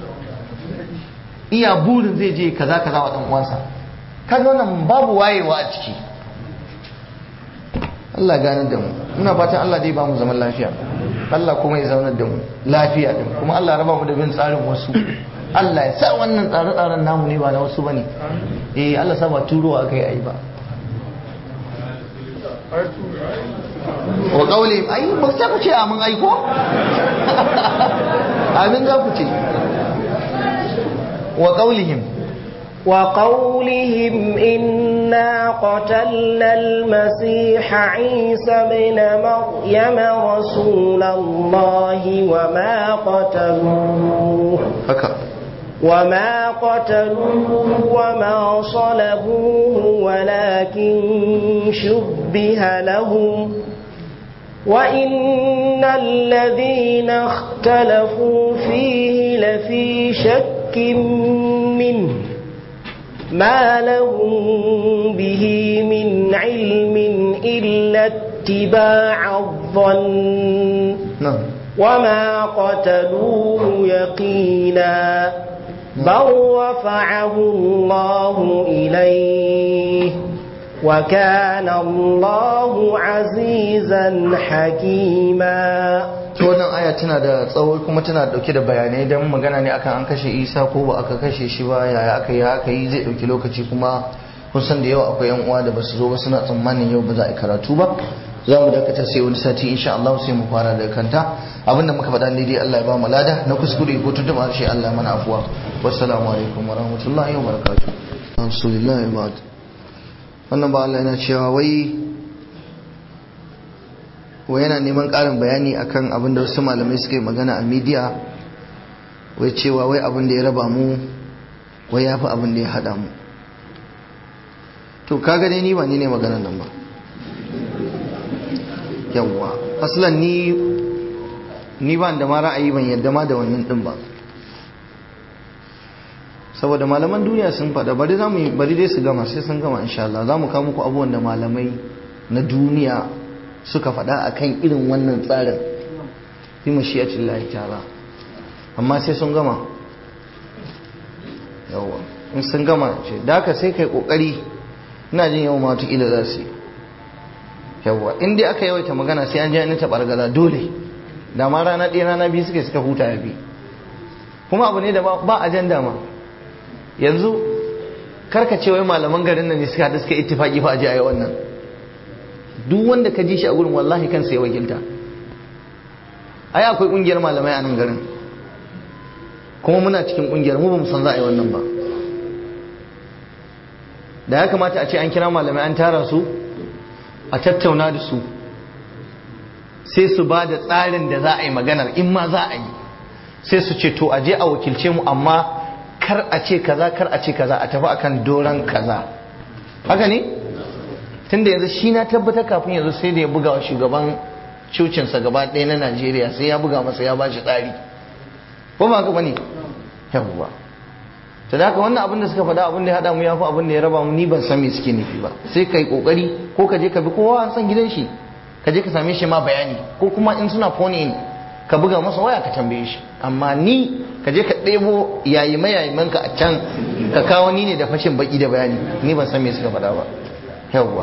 Speaker 1: iya burin zai je kaza kaza wa dan uwansa kaga wannan babu wayewa a ciki Allah gane da mu muna fatan Allah dai ba mu zaman lafiya Allah kuma ya zaunar da mu lafiya din kuma Allah raba mu da bin tsarin wasu Allah ya sa wannan tsare-tsaren namu ne ba na wasu bane eh Allah sa ba turowa akai ai ba wa kauli ai ba sai ku ce amin ai ko amin za ku ce wa qaulihim
Speaker 2: وقولهم إنا قتلنا المسيح عيسى بن مريم رسول الله وما قتلوه
Speaker 1: haka
Speaker 2: وما قتلوه وما صلبوه ولكن شبه لهم وإن الذين اختلفوا فيه لفي شك منه ما لهم به من علم إلا اتباع الظن
Speaker 1: na'am
Speaker 2: وما قتلوه يقينا بل رفعه الله إليه وكان الله عزيزا حكيما
Speaker 1: to wannan aya tana da tsawo kuma tana dauke da bayanai don magana ne akan an kashe isa ko ba aka kashe shi ba yaya aka yi aka yi zai dauki lokaci kuma kun san da yawa akwai yan uwa da basu zo ba suna tsammanin yau ba za a yi karatu ba za mu dakata sai wani sati insha Allah sai mu fara daga kanta abinda muka faɗa ne dai Allah ya ba mu lada na kuskure ko tuntuɓa harshe Allah mana afuwa wassalamu alaikum wa rahmatullahi wa barakatuh alhamdulillah ba'd wannan ba Allah yana cewa wai wai yana neman ƙarin bayani akan abin da wasu malamai suka yi magana a midiya wai cewa wai abin da ya raba mu wai ya fi abin da ya haɗa mu to kaga dai ni ba ni ne maganar nan ba yawwa aslan ni ni ba da ma ra'ayi ban yadda ma da wannan din ba saboda malaman duniya sun faɗa bari za mu yi bari dai su gama sai sun gama insha Allah za mu kawo muku abubuwan da malamai na duniya suka faɗa akan irin wannan tsarin fi mashiyatin lahi ta'ala amma sai sun gama yawwa in sun gama ce da haka sai kai kokari ina jin yawan ma wata za su yi yawwa in dai aka yawaita magana sai an ji an taɓa gaza dole da ma rana ɗaya rana biyu suke suka huta ya bi kuma abu ne da ba ajanda ma yanzu karkace wai malaman garin nan ne suka haɗu suka ittifaki fa aje a yi wannan duk wanda ka ji shi a gurin wallahi kansa ya wakilta ai akwai ƙungiyar malamai a nan garin kuma muna cikin ƙungiyar mu ba mu san za a yi wannan ba da ya kamata a ce an kira malamai an tara su a tattauna da su sai su ba da tsarin da za a yi maganar in ma za a yi sai su ce to aje a wakilce mu amma kar a ce kaza kar a ce kaza a tafi akan doron kaza haka ne tunda yanzu shi na tabbatar kafin yanzu sai da ya buga wa shugaban cucinsa gaba ɗaya na najeriya sai ya buga masa ya ba shi tsari ko ba haka bane yawwa to da haka wannan abin da suka faɗa abin da ya haɗa mu ya fi abin da ya raba mu ni ban san me suke nufi ba sai kai kokari ko ka je ka bi kowa an san gidan shi ka je ka same shi ma bayani ko kuma in suna phone in ka buga masa waya ka tambaye shi amma ni ka je ka ɗebo yayi mayayiman ka a can ka kawo ni ne da fashin baki da bayani ni ban san me suka faɗa ba yawwa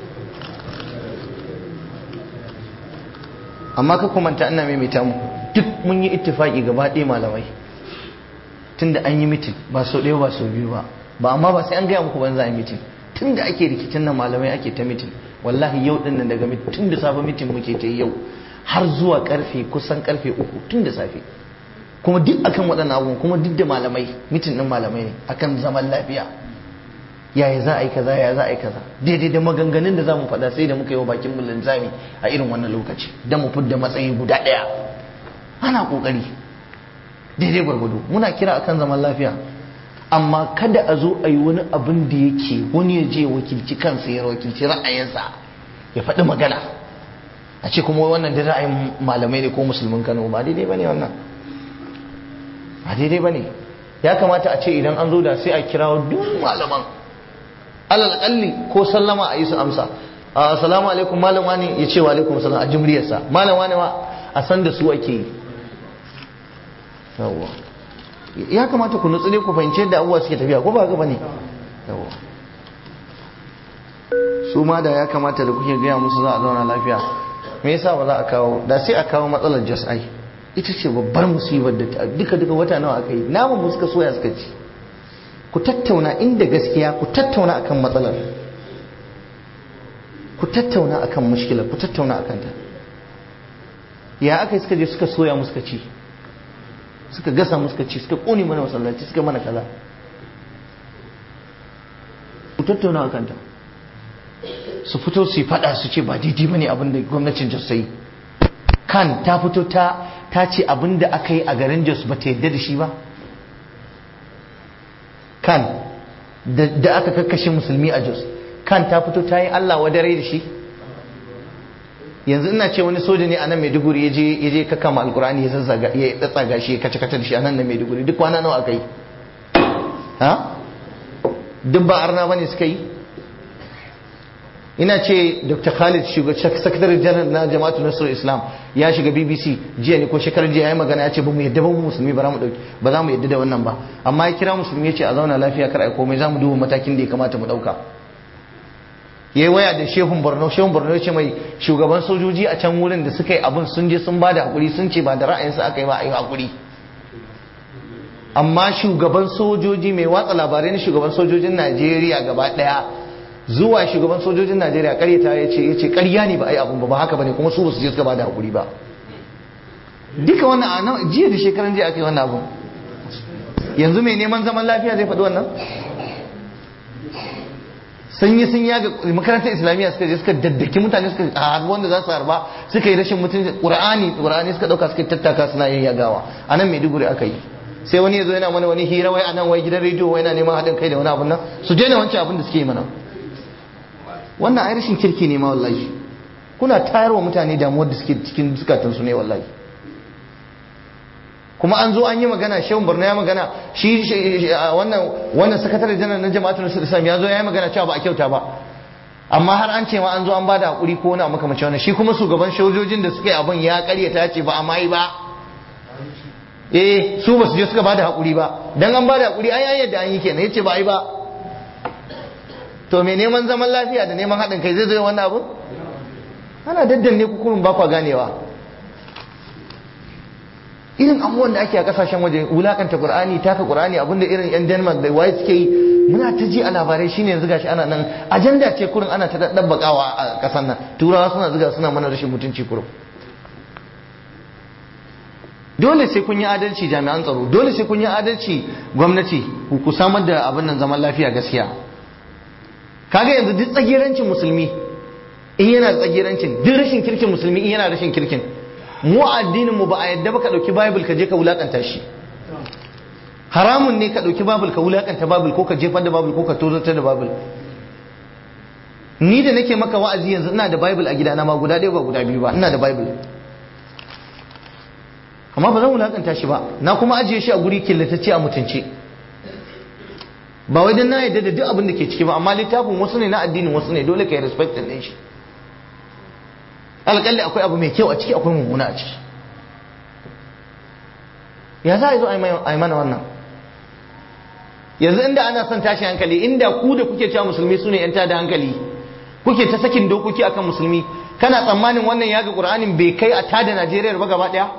Speaker 1: amma ka kumanta ina maimaita muku duk mun yi ittifaki gaba ɗaya malamai tunda an yi mitin ba sau ɗaya ba sau biyu ba ba amma ba sai an gaya muku ban za a yi mitin tunda ake rikicin nan malamai ake ta mitin wallahi yau din nan daga tun da safe mitin muke ta yau har zuwa karfe kusan karfe uku tun da safe kuma duk akan waɗannan abubuwan kuma duk da malamai mitin ɗin malamai ne akan zaman lafiya yaya za a yi kaza yaya za a yi kaza daidai da maganganun da za mu faɗa sai da muka yi wa bakin mu linzami a irin wannan lokaci don mu fidda matsayi guda ɗaya ana ƙoƙari daidai gwargwado muna kira akan zaman lafiya amma kada a zo a yi wani abin da yake wani ya je wakilci kansa ya wakilci ra'ayinsa ya faɗi magana a ce kuma wannan da ra'ayin malamai ne ko musulmin kano ba daidai ba ne wannan ba daidai ba ne ya kamata a ce idan an zo da sai a kirawo duk malaman alal kalli ko sallama a yi su amsa assalamu alaikum malam wani ya ce wa alaikum salam a jimriyarsa malam wani ma a san da su ake yi yawwa ya kamata ku nutsu ne ku fahimci yadda abubuwa suke tafiya ko ba haka bane yawwa su ma da ya kamata da kuke gaya musu za a zauna lafiya me yasa ba za a kawo da sai a kawo matsalar just ai ita ce babbar musibar da duka duka wata nawa aka yi namun mu suka soya suka ci ku tattauna inda gaskiya ku tattauna akan matsalar ku tattauna akan mushkilar ku tattauna akan ta ya aka yi suka je suka soya mu suka ci suka gasa mu suka ci suka kone mana masallaci suka mana kaza ku tattauna akan ta su fito su yi fada su ce ba daidai bane abin da gwamnatin Jos ta yi kan ta fito ta ta ce abin da aka yi a garin Jos ba ta yadda da shi ba kan da aka kakkashe musulmi a Jos kan ta fito ta yi Allah wadare da shi yanzu ina ce wani soja ne a nan Maiduguri ya je ya je kakkama alkurani ya zazzaga ya tsatsaga shi ya kace kace da shi a nan na Maiduguri duk kwana nawa aka yi ha duk ba arna bane suka yi ina ce dr khalid sakatare janar na jama'atu nasarar islam ya shiga bbc jiya ne ko shekarar jiya ya magana ya ce ba mu yadda ba mu musulmi ba ba za mu yadda da wannan ba amma ya kira musulmi ya ce a zauna lafiya kar a komai za mu duba matakin da ya kamata mu dauka ya yi waya da shehun borno shehun borno ya ce mai shugaban sojoji a can wurin da suka yi abin sun je sun ba da hakuri sun ce ba da ra'ayinsu aka yi ba a yi hakuri amma shugaban sojoji mai watsa labarai na shugaban sojojin najeriya gaba daya zuwa shugaban sojojin najeriya karyata ya ce ya ce karya ne ba a yi abun ba ba haka ba ne kuma su ba su je suka ba da hakuri ba duka wannan a jiya da shekaran jiya aka yi wannan abun yanzu mai neman zaman lafiya zai faɗi wannan sun yi sun yaga makarantar islamiyya suka je suka daddaki mutane suka harbi wanda za su harba suka yi rashin mutunci qur'ani qur'ani suka dauka suka tattaka suna yin yagawa anan maiduguri aka yi sai wani ya zo yana mana wani hira wai anan wai gidan rediyo wai yana neman haɗin kai da wani abun nan su daina wancan abin da suke yi mana wannan ai rashin kirki ne ma wallahi kuna tayarwa mutane damuwar da suke cikin zukatansu ne wallahi kuma an zo an yi magana shehun borno ya magana shi wannan wannan sakatare janar na jama'atul islam ya zo ya yi magana cewa ba a kyauta ba amma har an ce ma an zo an bada hakuri ko wani makamacin wannan shi kuma shugaban sojojin da suka yi abin ya karyata ce ba a mai ba eh su ba su je suka bada hakuri ba dan an bada hakuri ai yadda an yi kenan yace ba ai ba to mai neman zaman lafiya da neman haɗin kai zai zo wannan abu ana daddanne kukurun ba kwa ganewa irin abubuwan da ake a kasashen waje wulakanta qur'ani taka qur'ani abinda irin yan denmark da waye suke yi muna ta ji a labarai shine yanzu gashi ana nan ajanda ce kurin ana ta dabbakawa a kasan nan turawa suna zuga suna mana rashin mutunci kurum dole sai kun yi adalci jami'an tsaro dole sai kun yi adalci gwamnati ku samar da abin nan zaman lafiya gaskiya kaga yanzu duk tsagerancin musulmi in yana tsagerancin duk rashin kirkin musulmi in yana rashin kirkin mu addinin mu ba a yadda ba ka dauki bible ka je ka wulakanta shi haramun ne ka dauki bible ka wulakanta bible ko ka jefar da bible ko ka tozartar da bible ni da nake maka wa'azi yanzu ina da bible a gidana ma guda ɗaya ba guda biyu ba ina da bible amma ba zan wulakanta shi ba na kuma ajiye shi a guri killatacce a mutunce ba wai dan na yadda da duk abin da ke ciki ba amma littafin wasu ne na addinin wasu ne dole ka yi respect din shi alƙalli akwai abu mai kyau a ciki akwai mummuna a ciki ya za a zo a yi mana wannan yanzu inda ana son tashi hankali inda ku da kuke cewa musulmi su ne yan tada hankali kuke ta sakin dokoki akan musulmi kana tsammanin wannan yaga qur'anin bai kai a tada najeriya ba gaba daya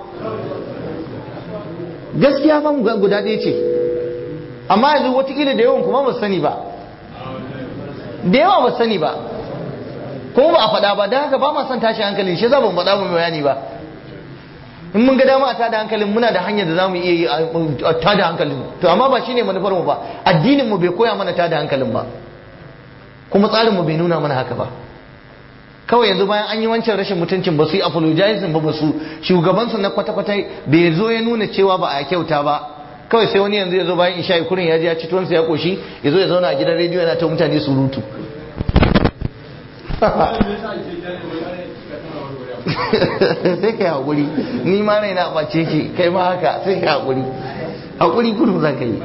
Speaker 1: gaskiya fa guda ɗaya ce amma yanzu watakila da yawan kuma ba sani ba da yawa ba sani ba kuma ba a faɗa ba don haka ba ma son tashi hankali shi za ba mu faɗa mu bayani ba in mun ga dama a tada hankalin muna da hanyar da za mu iya yi a tada hankalin to amma ba shine manufar mu ba addinin mu bai koya mana tada hankalin ba kuma tsarin mu bai nuna mana haka ba kawai yanzu bayan an yi wancan rashin mutuncin ba su yi apologizing ba ba su shugabansu na kwata-kwata bai zo ya nuna cewa ba a kyauta ba kawai sai wani yanzu ya zo bayan isha kurin ya ji ya ci tuwansa ya koshi ya zo ya zauna a gidan rediyo yana ta mutane surutu sai ka yi haƙuri ni ma raina ɓace ke kai ma haka sai ka haƙuri haƙuri kudu za ka yi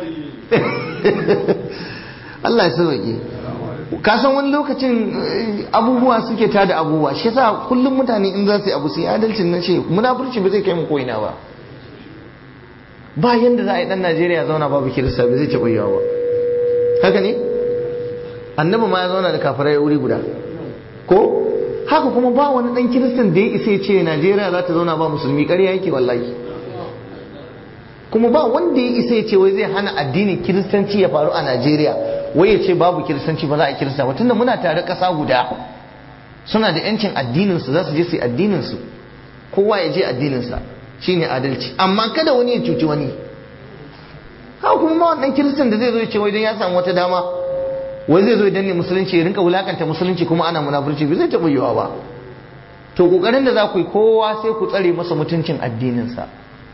Speaker 1: Allah ya sauke ka san wani lokacin abubuwa suke tada abubuwa shi yasa kullum mutane in za su yi abu su yi adalcin na ce munafurci ba zai kai mu ko'ina ba ba yanda za a yi dan Najeriya zauna babu kirista ba zai taɓa yawa ba haka ne annabi ma ya zauna da kafirai wuri guda ko haka kuma ba wani dan kiristan da ya isa ya ce Najeriya za ta zauna ba musulmi ƙarya yake wallahi kuma ba wanda ya isa ya ce wai zai hana addinin kiristanci ya faru a Najeriya wai ya ce babu kiristanci ba za a kirista ba tunda muna tare ƙasa guda suna da yancin addinin su za su je su yi addinin su kowa ya je addinin sa shine adalci amma kada wani ya cuci wani haka kuma ma wannan kiristan da zai zo ya ce wai dan ya samu wata dama wai zai zo ya danne musulunci ya rinka wulakanta musulunci kuma ana munafurci bai zai taɓa yiwa ba to kokarin da za ku yi kowa sai ku tsare masa mutuncin addinin sa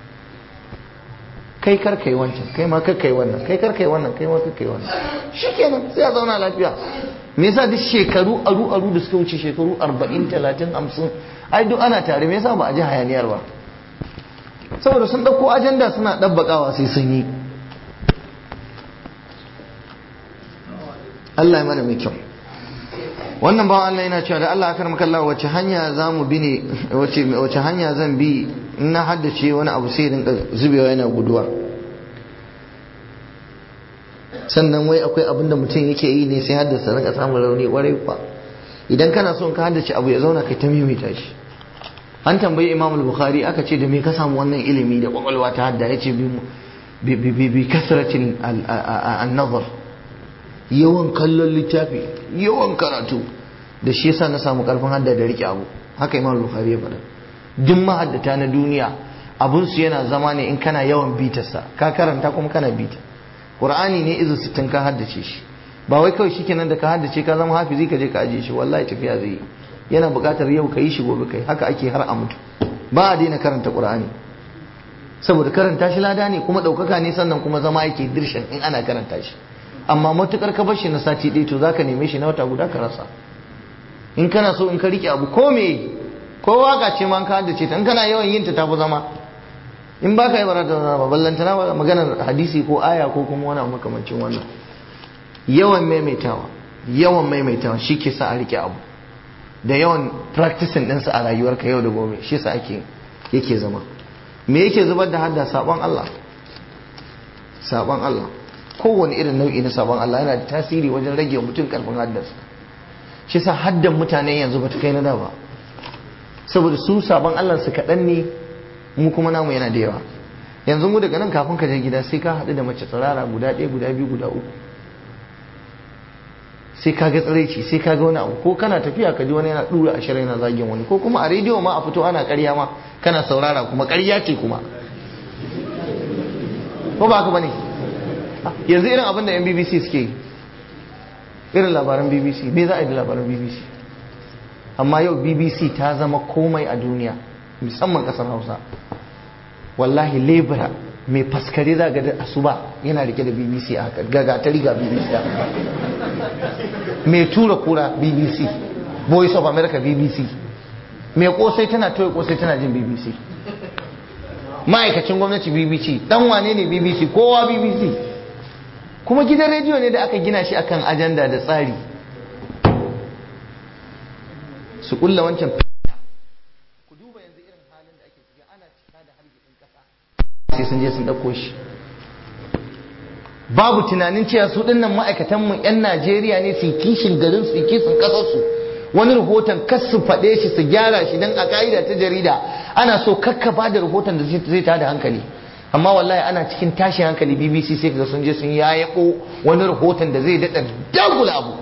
Speaker 1: kai kar kai wancan kai ma kar kai wannan kai kar kai wannan kai ma kar kai wannan shikenan sai a zauna lafiya me yasa duk shekaru aru aru da suka wuce shekaru 40 30 50 ai duk ana tare me yasa ba a ji hayaniyar ba saboda sun dauko ajanda suna dabbakawa sai sun yi Allah ya mana mai kyau wannan bawan Allah yana cewa da Allah akar maka Allah wace hanya za mu bi ne wace hanya zan bi in na haddace wani abu sai rinka zubewa yana guduwa sannan wai akwai abin da mutum yake yi ne sai haddasa rinka samun rauni kwarai kwa idan kana son ka haddace abu ya zauna kai ta mimita shi an tambayi Imam Bukhari aka ce da me ka samu wannan ilimi da kwakwalwa ta hadda yace bi bi bi kasratin an-nazar yawan kallon littafi yawan karatu da shi yasa na samu karfin hadda da rike abu haka imam bukhari ya faɗa duk mahaddata na duniya abun su yana zama ne in kana yawan bitarsa ka karanta kuma kana bita qur'ani ne izu sittin ka haddace shi ba wai kawai shikenan da ka haddace ka zama hafizi ka je ka aje shi wallahi tafiya zai yana buƙatar yau ka yi shi gobe kai haka ake har a mutu ba a daina karanta qur'ani saboda karanta shi lada ne kuma ɗaukaka ne sannan kuma zama yake dirshan in ana karanta shi amma matukar ka bar shi na sati ɗaya to zaka neme shi na wata guda ka rasa in kana so in ka rike abu ko me ko waka ce ma ka haddace ta in kana yawan yin ta tafi zama in baka yi barata zama ballanta na maganar hadisi ko aya ko kuma wani makamancin wannan yawan maimaitawa yawan maimaitawa shi ke sa a rike abu da yawan practicing ɗinsa a rayuwarka yau da gobe shi sa ake yake zama me yake zubar da hadda sabon Allah sabon Allah kowane irin nau'i na sabon Allah yana da tasiri wajen rage mutum karfin haddarsa shi sa haddan mutane yanzu ba ta kai na da ba saboda su sabon Allah su kaɗan ne mu kuma namu yana da yawa yanzu mu daga nan kafin ka je gida sai ka haɗu da mace tsirara guda ɗaya guda biyu guda uku sai ka ga tsiraici sai ka ga wani abu ko kana tafiya ka ji wani yana ɗura ashirin yana zagin wani ko kuma a rediyo ma a fito ana ƙarya ma kana saurara kuma ƙarya ce kuma ko ba haka ba ne yanzu irin abin da yan bbc suke yi irin labaran bbc me za a yi da labaran bbc amma yau bbc ta zama komai a duniya musamman kasar hausa wallahi lebura mai faskare za ga da asuba yana rike da bbc a haka gagatari ga bbc a mai tura kura bbc voice of america bbc mai kosai tana toye kosai tana jin bbc ma'aikacin gwamnati bbc dan wane ne bbc kowa bbc kuma gidan rediyo ne da aka gina shi akan ajanda da tsari su kulla wancan ku duba yanzu irin halin da ake ciki ana cika da hargitsin kasa sai sun je sun ɗauko shi babu tunanin cewa su dinnan ma'aikatanmu 'yan najeriya ne su kishin garin su kishin ƙasarsu wani rahoton kas su faɗe shi su gyara shi don a ka'ida ta jarida ana so kakka ba da rahoton da zai tada hankali amma wallahi ana cikin tashin hankali bbc sai ga sun je sun yayako wani rahoton da zai daɗa dagula abu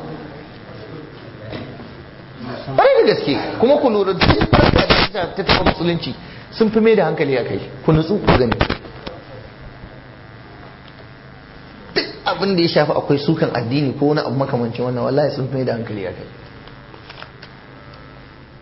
Speaker 1: ƙwarai da gaske kuma ku lura duk farka da ta taɓa musulunci sun fi mai da hankali a kai ku nutsu ku gani duk abin da ya shafi akwai sukan addini ko wani abu makamancin wannan wallahi sun fi mai da hankali a kai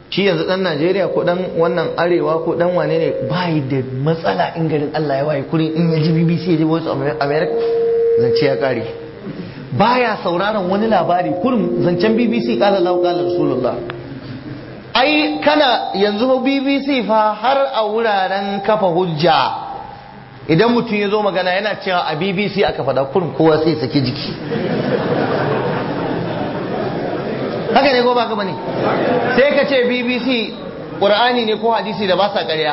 Speaker 1: shi yanzu dan Najeriya ko dan wannan arewa ko dan wane ne bai da matsala in garin Allah ya waye kurin in ya ji BBC ya ji Voice of America zance ya kare baya sauraron wani labari kurin zancen BBC kala Allah kala Rasulullah ai kana yanzu BBC fa har a wuraren kafa hujja idan mutum ya zo magana yana cewa a BBC aka faɗa kurin kowa sai saki jiki haka ne ko ba ka bane sai ka ce BBC Qur'ani ne ko hadisi da ba sa ƙarya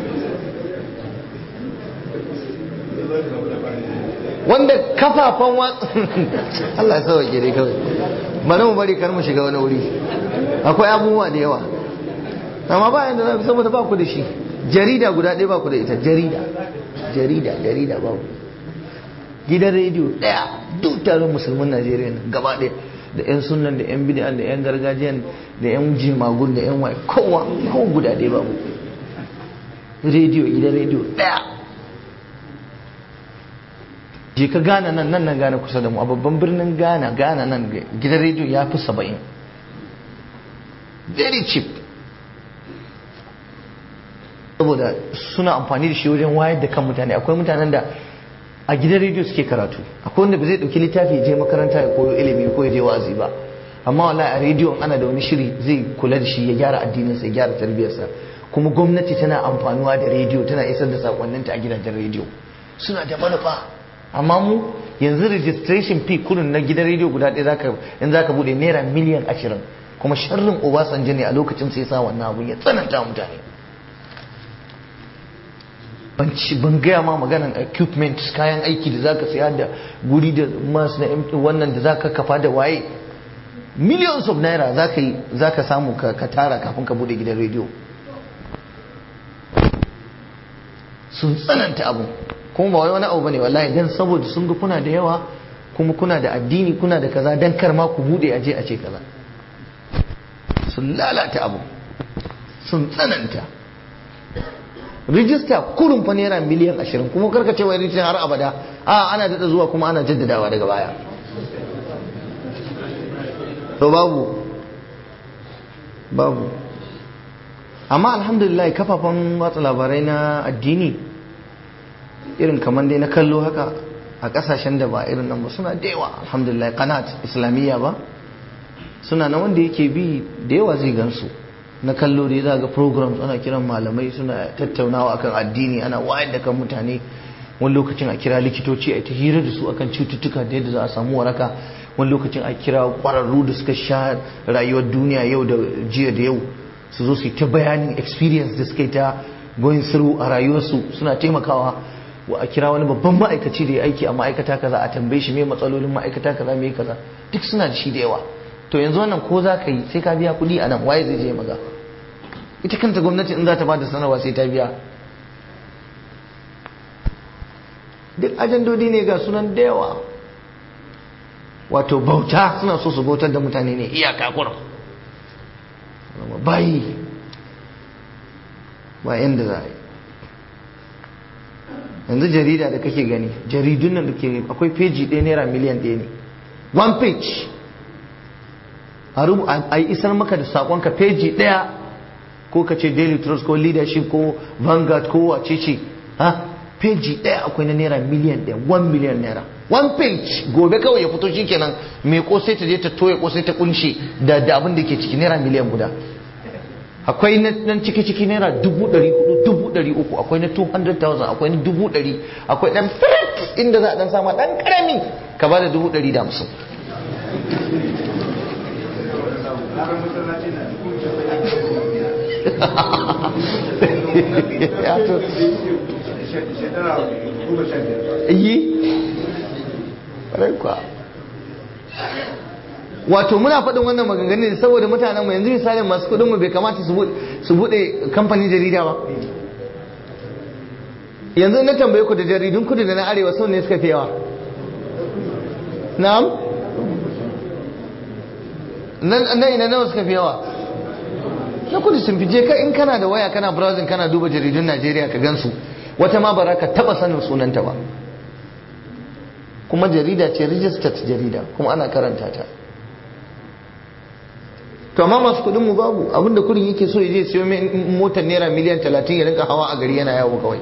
Speaker 1: wanda kafafan wa Allah ya sauke dai kawai bari mu bari kar mu shiga wani wuri akwai abubuwa da yawa amma ba yanda za saboda ba ku da shi jarida guda ɗaya ba ku da ita jarida jarida jarida ba ku gidan rediyo ɗaya duk taron musulmin Najeriya gaba ɗaya da 'yan sunan da 'yan bidiyan da 'yan gargajiyan da 'yan jimagun da 'yan waye kowa kowa guda ɗaya babu rediyo gidan rediyo ɗaya je ka gana nan nan nan gana kusa da mu a babban birnin gana gana nan gidan rediyo ya fi saba'in very cheap saboda suna amfani da shi wajen wayar da kan mutane akwai mutanen da a gidan rediyo suke karatu akwai wanda ba zai dauki littafi je makaranta ya koyo ilimi ko ya je wa'azi ba amma wallahi a rediyo ana da wani shiri zai kula da shi ya gyara addininsa ya gyara tarbiyarsa kuma gwamnati tana amfanuwa da rediyo tana isar da sakonninta a gidajen rediyo suna da manufa amma mu yanzu registration fee kurin na gidan rediyo guda ɗaya zaka in zaka bude naira miliyan ashirin kuma sharrin obasanjo ne a lokacin sai sa wannan abun ya tsananta mutane ban gaya ma maganan equipment kayan aiki da zaka saya da guri da masu na wannan da zaka kafa da waye millions of naira zaka yi zaka samu ka tara kafin ka bude gidan rediyo sun tsananta abu kuma ba wani abu bane wallahi dan saboda sun ga kuna da yawa kuma kuna da addini kuna da kaza dan kar ma ku bude aje a ce kaza sun lalata abu sun tsananta rijista kurun fa naira miliyan ashirin kuma karka ce wai rijista har abada a ana daɗa zuwa kuma ana jaddadawa daga baya to babu babu amma alhamdulillah kafafen watsa labarai na addini irin kamar dai na kallo haka a kasashen da ba irin nan ba suna da yawa alhamdulillah kanat islamiyya ba suna na wanda yake bi da yawa zai gansu na kallo dai za ga programs ana kiran malamai suna tattaunawa akan addini ana wayar da kan mutane wani lokacin a kira likitoci a ta hira da su akan cututtuka da yadda za a samu waraka wani lokacin a kira kwararru da suka sha rayuwar duniya yau da jiya da yau su zo su yi ta bayanin experience da suka yi ta going through a rayuwarsu suna taimakawa wa a kira wani babban ma'aikaci da ya aiki a ma'aikata kaza a tambaye shi me matsalolin ma'aikata kaza me kaza duk suna da shi da yawa to yanzu wannan ko za ka yi sai ka biya kuɗi a nan waye zai je maza ita kanta gwamnati in za ta bada sanarwa sai ta biya duk ajandodi ne ga sunan da yawa wato bauta suna so su bautar da mutane ne iyaka kurum bayi ba yanda za a yi yanzu jarida da kake gani jaridun nan da ke akwai peji ɗaya naira miliyan ɗaya ne one page a yi isar maka da saƙonka peji ɗaya ko ka ce daily trust ko leadership ko vanguard ko wace ce ha peji ɗaya akwai na naira miliyan ɗaya one miliyan naira one page gobe kawai ya fito shikenan mai kosai ta je ta toya kosai ta kunshe da da abin da ke ciki naira miliyan guda akwai nan ciki ciki naira dubu ɗari hudu dubu ɗari uku akwai na 200,000 akwai na dubu ɗari akwai ɗan fit inda za a ɗan sama ɗan ƙarami ka ba da dubu ɗari da hamsin yi kwa wato muna faɗin wannan maganganun ne saboda mutanen mu yanzu misalin masu kuɗin mu bai kamata su buɗe kamfanin jarida ba yanzu na tambaye ku da jaridun kudu da na arewa sau ne suka fi yawa na'am nan ina nawa suka fi yawa na kudu sun fi je ka in kana da waya kana browsing kana duba jaridun najeriya ka gansu wata ma bara ka taba sanin sunanta ba kuma jarida ce registered jarida kuma ana karanta ta to amma masu kuɗin mu babu abinda kuɗin yake so ya je siyo motar naira miliyan talatin ya rinka hawa a gari yana yawo kawai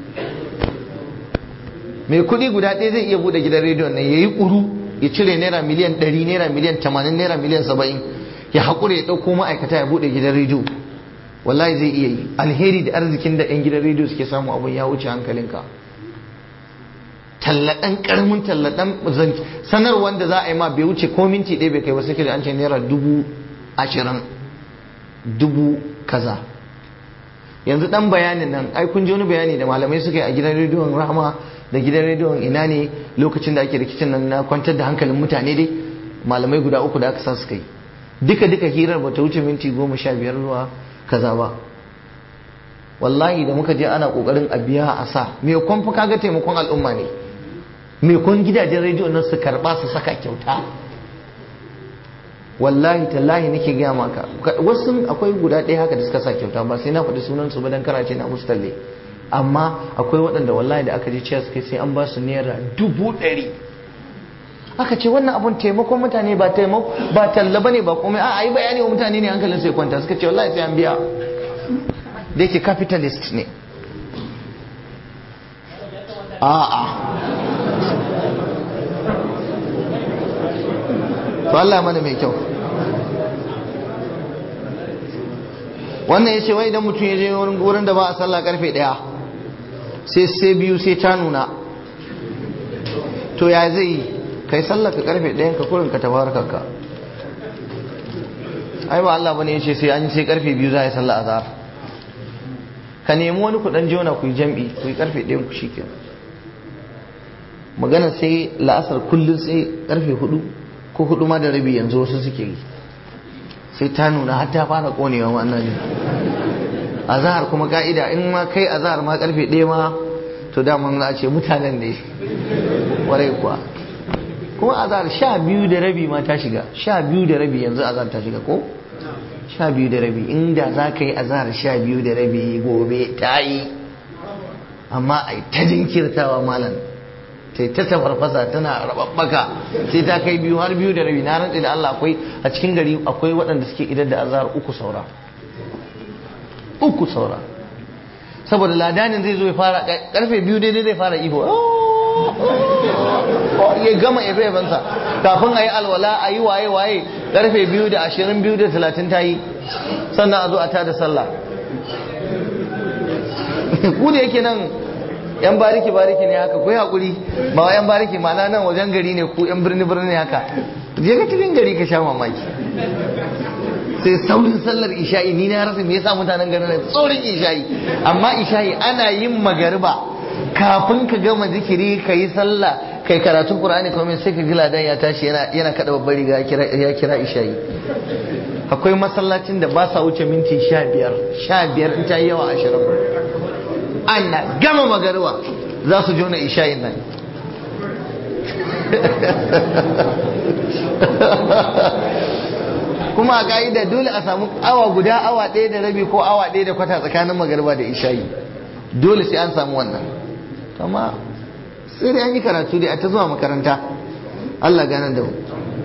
Speaker 1: mai kuɗi guda ɗaya zai iya buɗe gidan rediyon nan ya yi ƙuru ya cire naira miliyan ɗari naira miliyan tamanin naira miliyan saba'in ya haƙura ya ɗauko ma'aikata ya buɗe gidan rediyo wallahi zai iya yi alheri da arzikin da 'yan gidan rediyo suke samu abin ya wuce hankalinka tallaɗan ƙaramin tallaɗan sanar wanda za a yi ma bai wuce ko minti ɗaya bai kai ba sai da an ce naira dubu ashirin dubu kaza yanzu ɗan bayanin nan ai kun ji wani bayani da malamai suka yi a gidan rediyon rahama da gidan rediyon ina ne lokacin da ake rikicin nan na kwantar da hankalin mutane dai malamai guda uku da aka sa suka yi duka duka hirar bata wuce minti goma sha biyar zuwa kaza ba wallahi da muka je ana kokarin a biya a sa me kun fa kaga taimakon al'umma ne me kun gidajen rediyo nan su karba su saka kyauta wallahi tallahi nake gaya maka wasu akwai guda ɗaya haka da suka sa kyauta ba sai na faɗi sunan su ba dan kana ce na musu talle amma akwai waɗanda wallahi da aka je ciya suka sai an ba su naira dubu ɗari aka ce wannan abun taimakon mutane ba taimako ba talla bane ba komai a yi bayani wa mutane ne hankalin sai kwanta suka ce wallahi sai an biya da yake capitalist ne a'a to Allah mana mai kyau wannan ya ce wai idan mutum ya je wurin da ba a sallah karfe daya sai sai biyu sai ta nuna to ya zai yi kai sallah ka karfe ɗayan ka kurin ka tabaraka ka ai ba Allah bane yace sai an yi sai karfe biyu za a yi sallah azhar ka nemi wani ku dan jona ku yi jam'i ku yi karfe ɗayan ku shikenan magana sai la'asar kullum sai karfe hudu ko hudu ma da rabi yanzu wasu suke yi sai ta nuna har ta fara konewa wannan ne azhar kuma ka'ida in ma kai azhar ma karfe ɗaya ma to daman za a ce mutanen ne warai kuwa kuma azhar sha biyu da rabi ma ta shiga sha biyu da rabi yanzu azhar ta shiga ko sha biyu da rabi inda za ka yi azhar sha biyu da rabi gobe ta yi amma ai ta jinkirtawa malam sai ta tafarfasa tana rababbaka sai ta kai biyu har biyu da rabi na rantsi da Allah akwai a cikin gari akwai waɗanda suke idar da azhar uku saura uku saura saboda ladanin zai zo ya fara karfe biyu daidai zai fara ihu ya gama efe-efensa kafin a yi alwala a yi waye-waye karfe biyu da ashirin biyu da talatin ta yi sannan a zo a tada sallah ku da yake nan yan bariki bariki ne haka ku yi haƙuri ba wa yan bariki ma'ana nan wajen gari ne ku yan birni birni haka je ka cikin gari ka sha mamaki sai saurin sallar isha'i ni na rasa me yasa mutanen garin nan tsorin isha'i amma isha'i ana yin magariba kafin ka gama zikiri ka yi sallah kai karatun qur'ani kuma sai ka ji ladan ya tashi yana yana kada babbar riga ya kira isha'i akwai masallacin da ba sa wuce minti sha biyar sha biyar in ta yi yawa ashirin ana gama magariba za su jona isha'in nan kuma a ka'ida dole a samu awa guda awa ɗaya da rabi ko awa ɗaya da kwata tsakanin magariba da isha'i dole sai an samu wannan amma sai dai an yi karatu dai a ta zuwa makaranta Allah gane da mu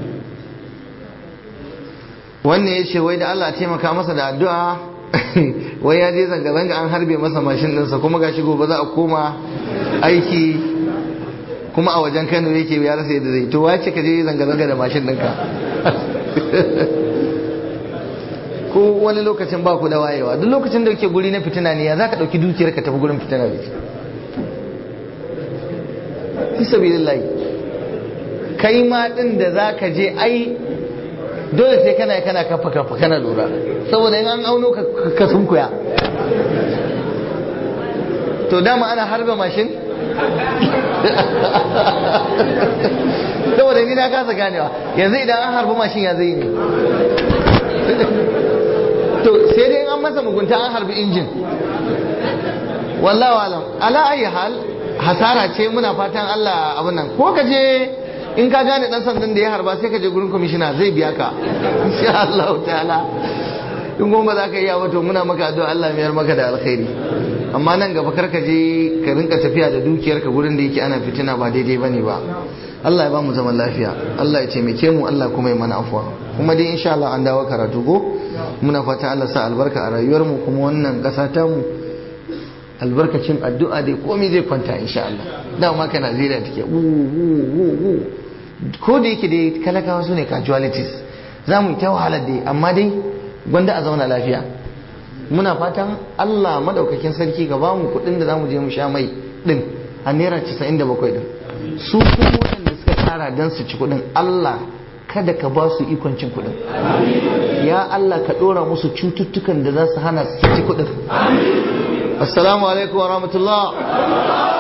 Speaker 1: wannan ya ce wai da Allah taimaka masa da addu'a wai ya je zanga-zanga an harbe masa mashin ɗinsa kuma ga gobe za a koma aiki kuma a wajen kano yake ya rasa yadda zai to wace ka je zanga-zanga da mashin ɗinka ko wani lokacin ba ku da wayewa duk lokacin da kake guri na fitina ne ya za ka ɗauki dukiyar ka tafi gurin fitina da shi fi sabilillahi kai ma ɗin da za ka je ai dole sai kana kana kafa kafa kana lura saboda in an auno ka sunkuya to dama ana harba mashin saboda ni na kasa ganewa yanzu idan an harbi mashin ya zai ne to sai dai an masa mugunta an harbi injin wallahu alam ala ayi hal hasara ce muna fatan Allah abin nan ko ka je in ka gane dan sandan da ya harba sai ka je gurin kwamishina zai biya ka insha Allah ta'ala in goma za ka iya wato muna maka addu'a Allah mayar maka da alkhairi amma nan gaba kar ka je ka rinka tafiya da dukiyar ka gurin da yake ana fitina ba daidai bane ba Allah ya ba mu zaman lafiya Allah ya taimake mu Allah kuma ya mana afuwa kuma dai insha Allah an dawo karatu go muna fata Allah sa albarka a rayuwar mu kuma wannan kasa ta mu albarkacin addu'a dai komai zai kwanta insha Allah dama ka Najeriya take wu wu wu wu ko da yake dai talakawa su ne casualties za mu yi ta wahalar dai amma dai gwanda a zauna lafiya muna fatan Allah madaukakin sarki ga ba mu kuɗin da za mu je mu sha mai din a naira 97 din su kuma waɗanda suka tsara don su ci kuɗin Allah kada ka ba su ikon cin kuɗin ya Allah ka ɗora musu cututtukan da za su hana su ci kuɗin assalamu alaikum wa rahmatullah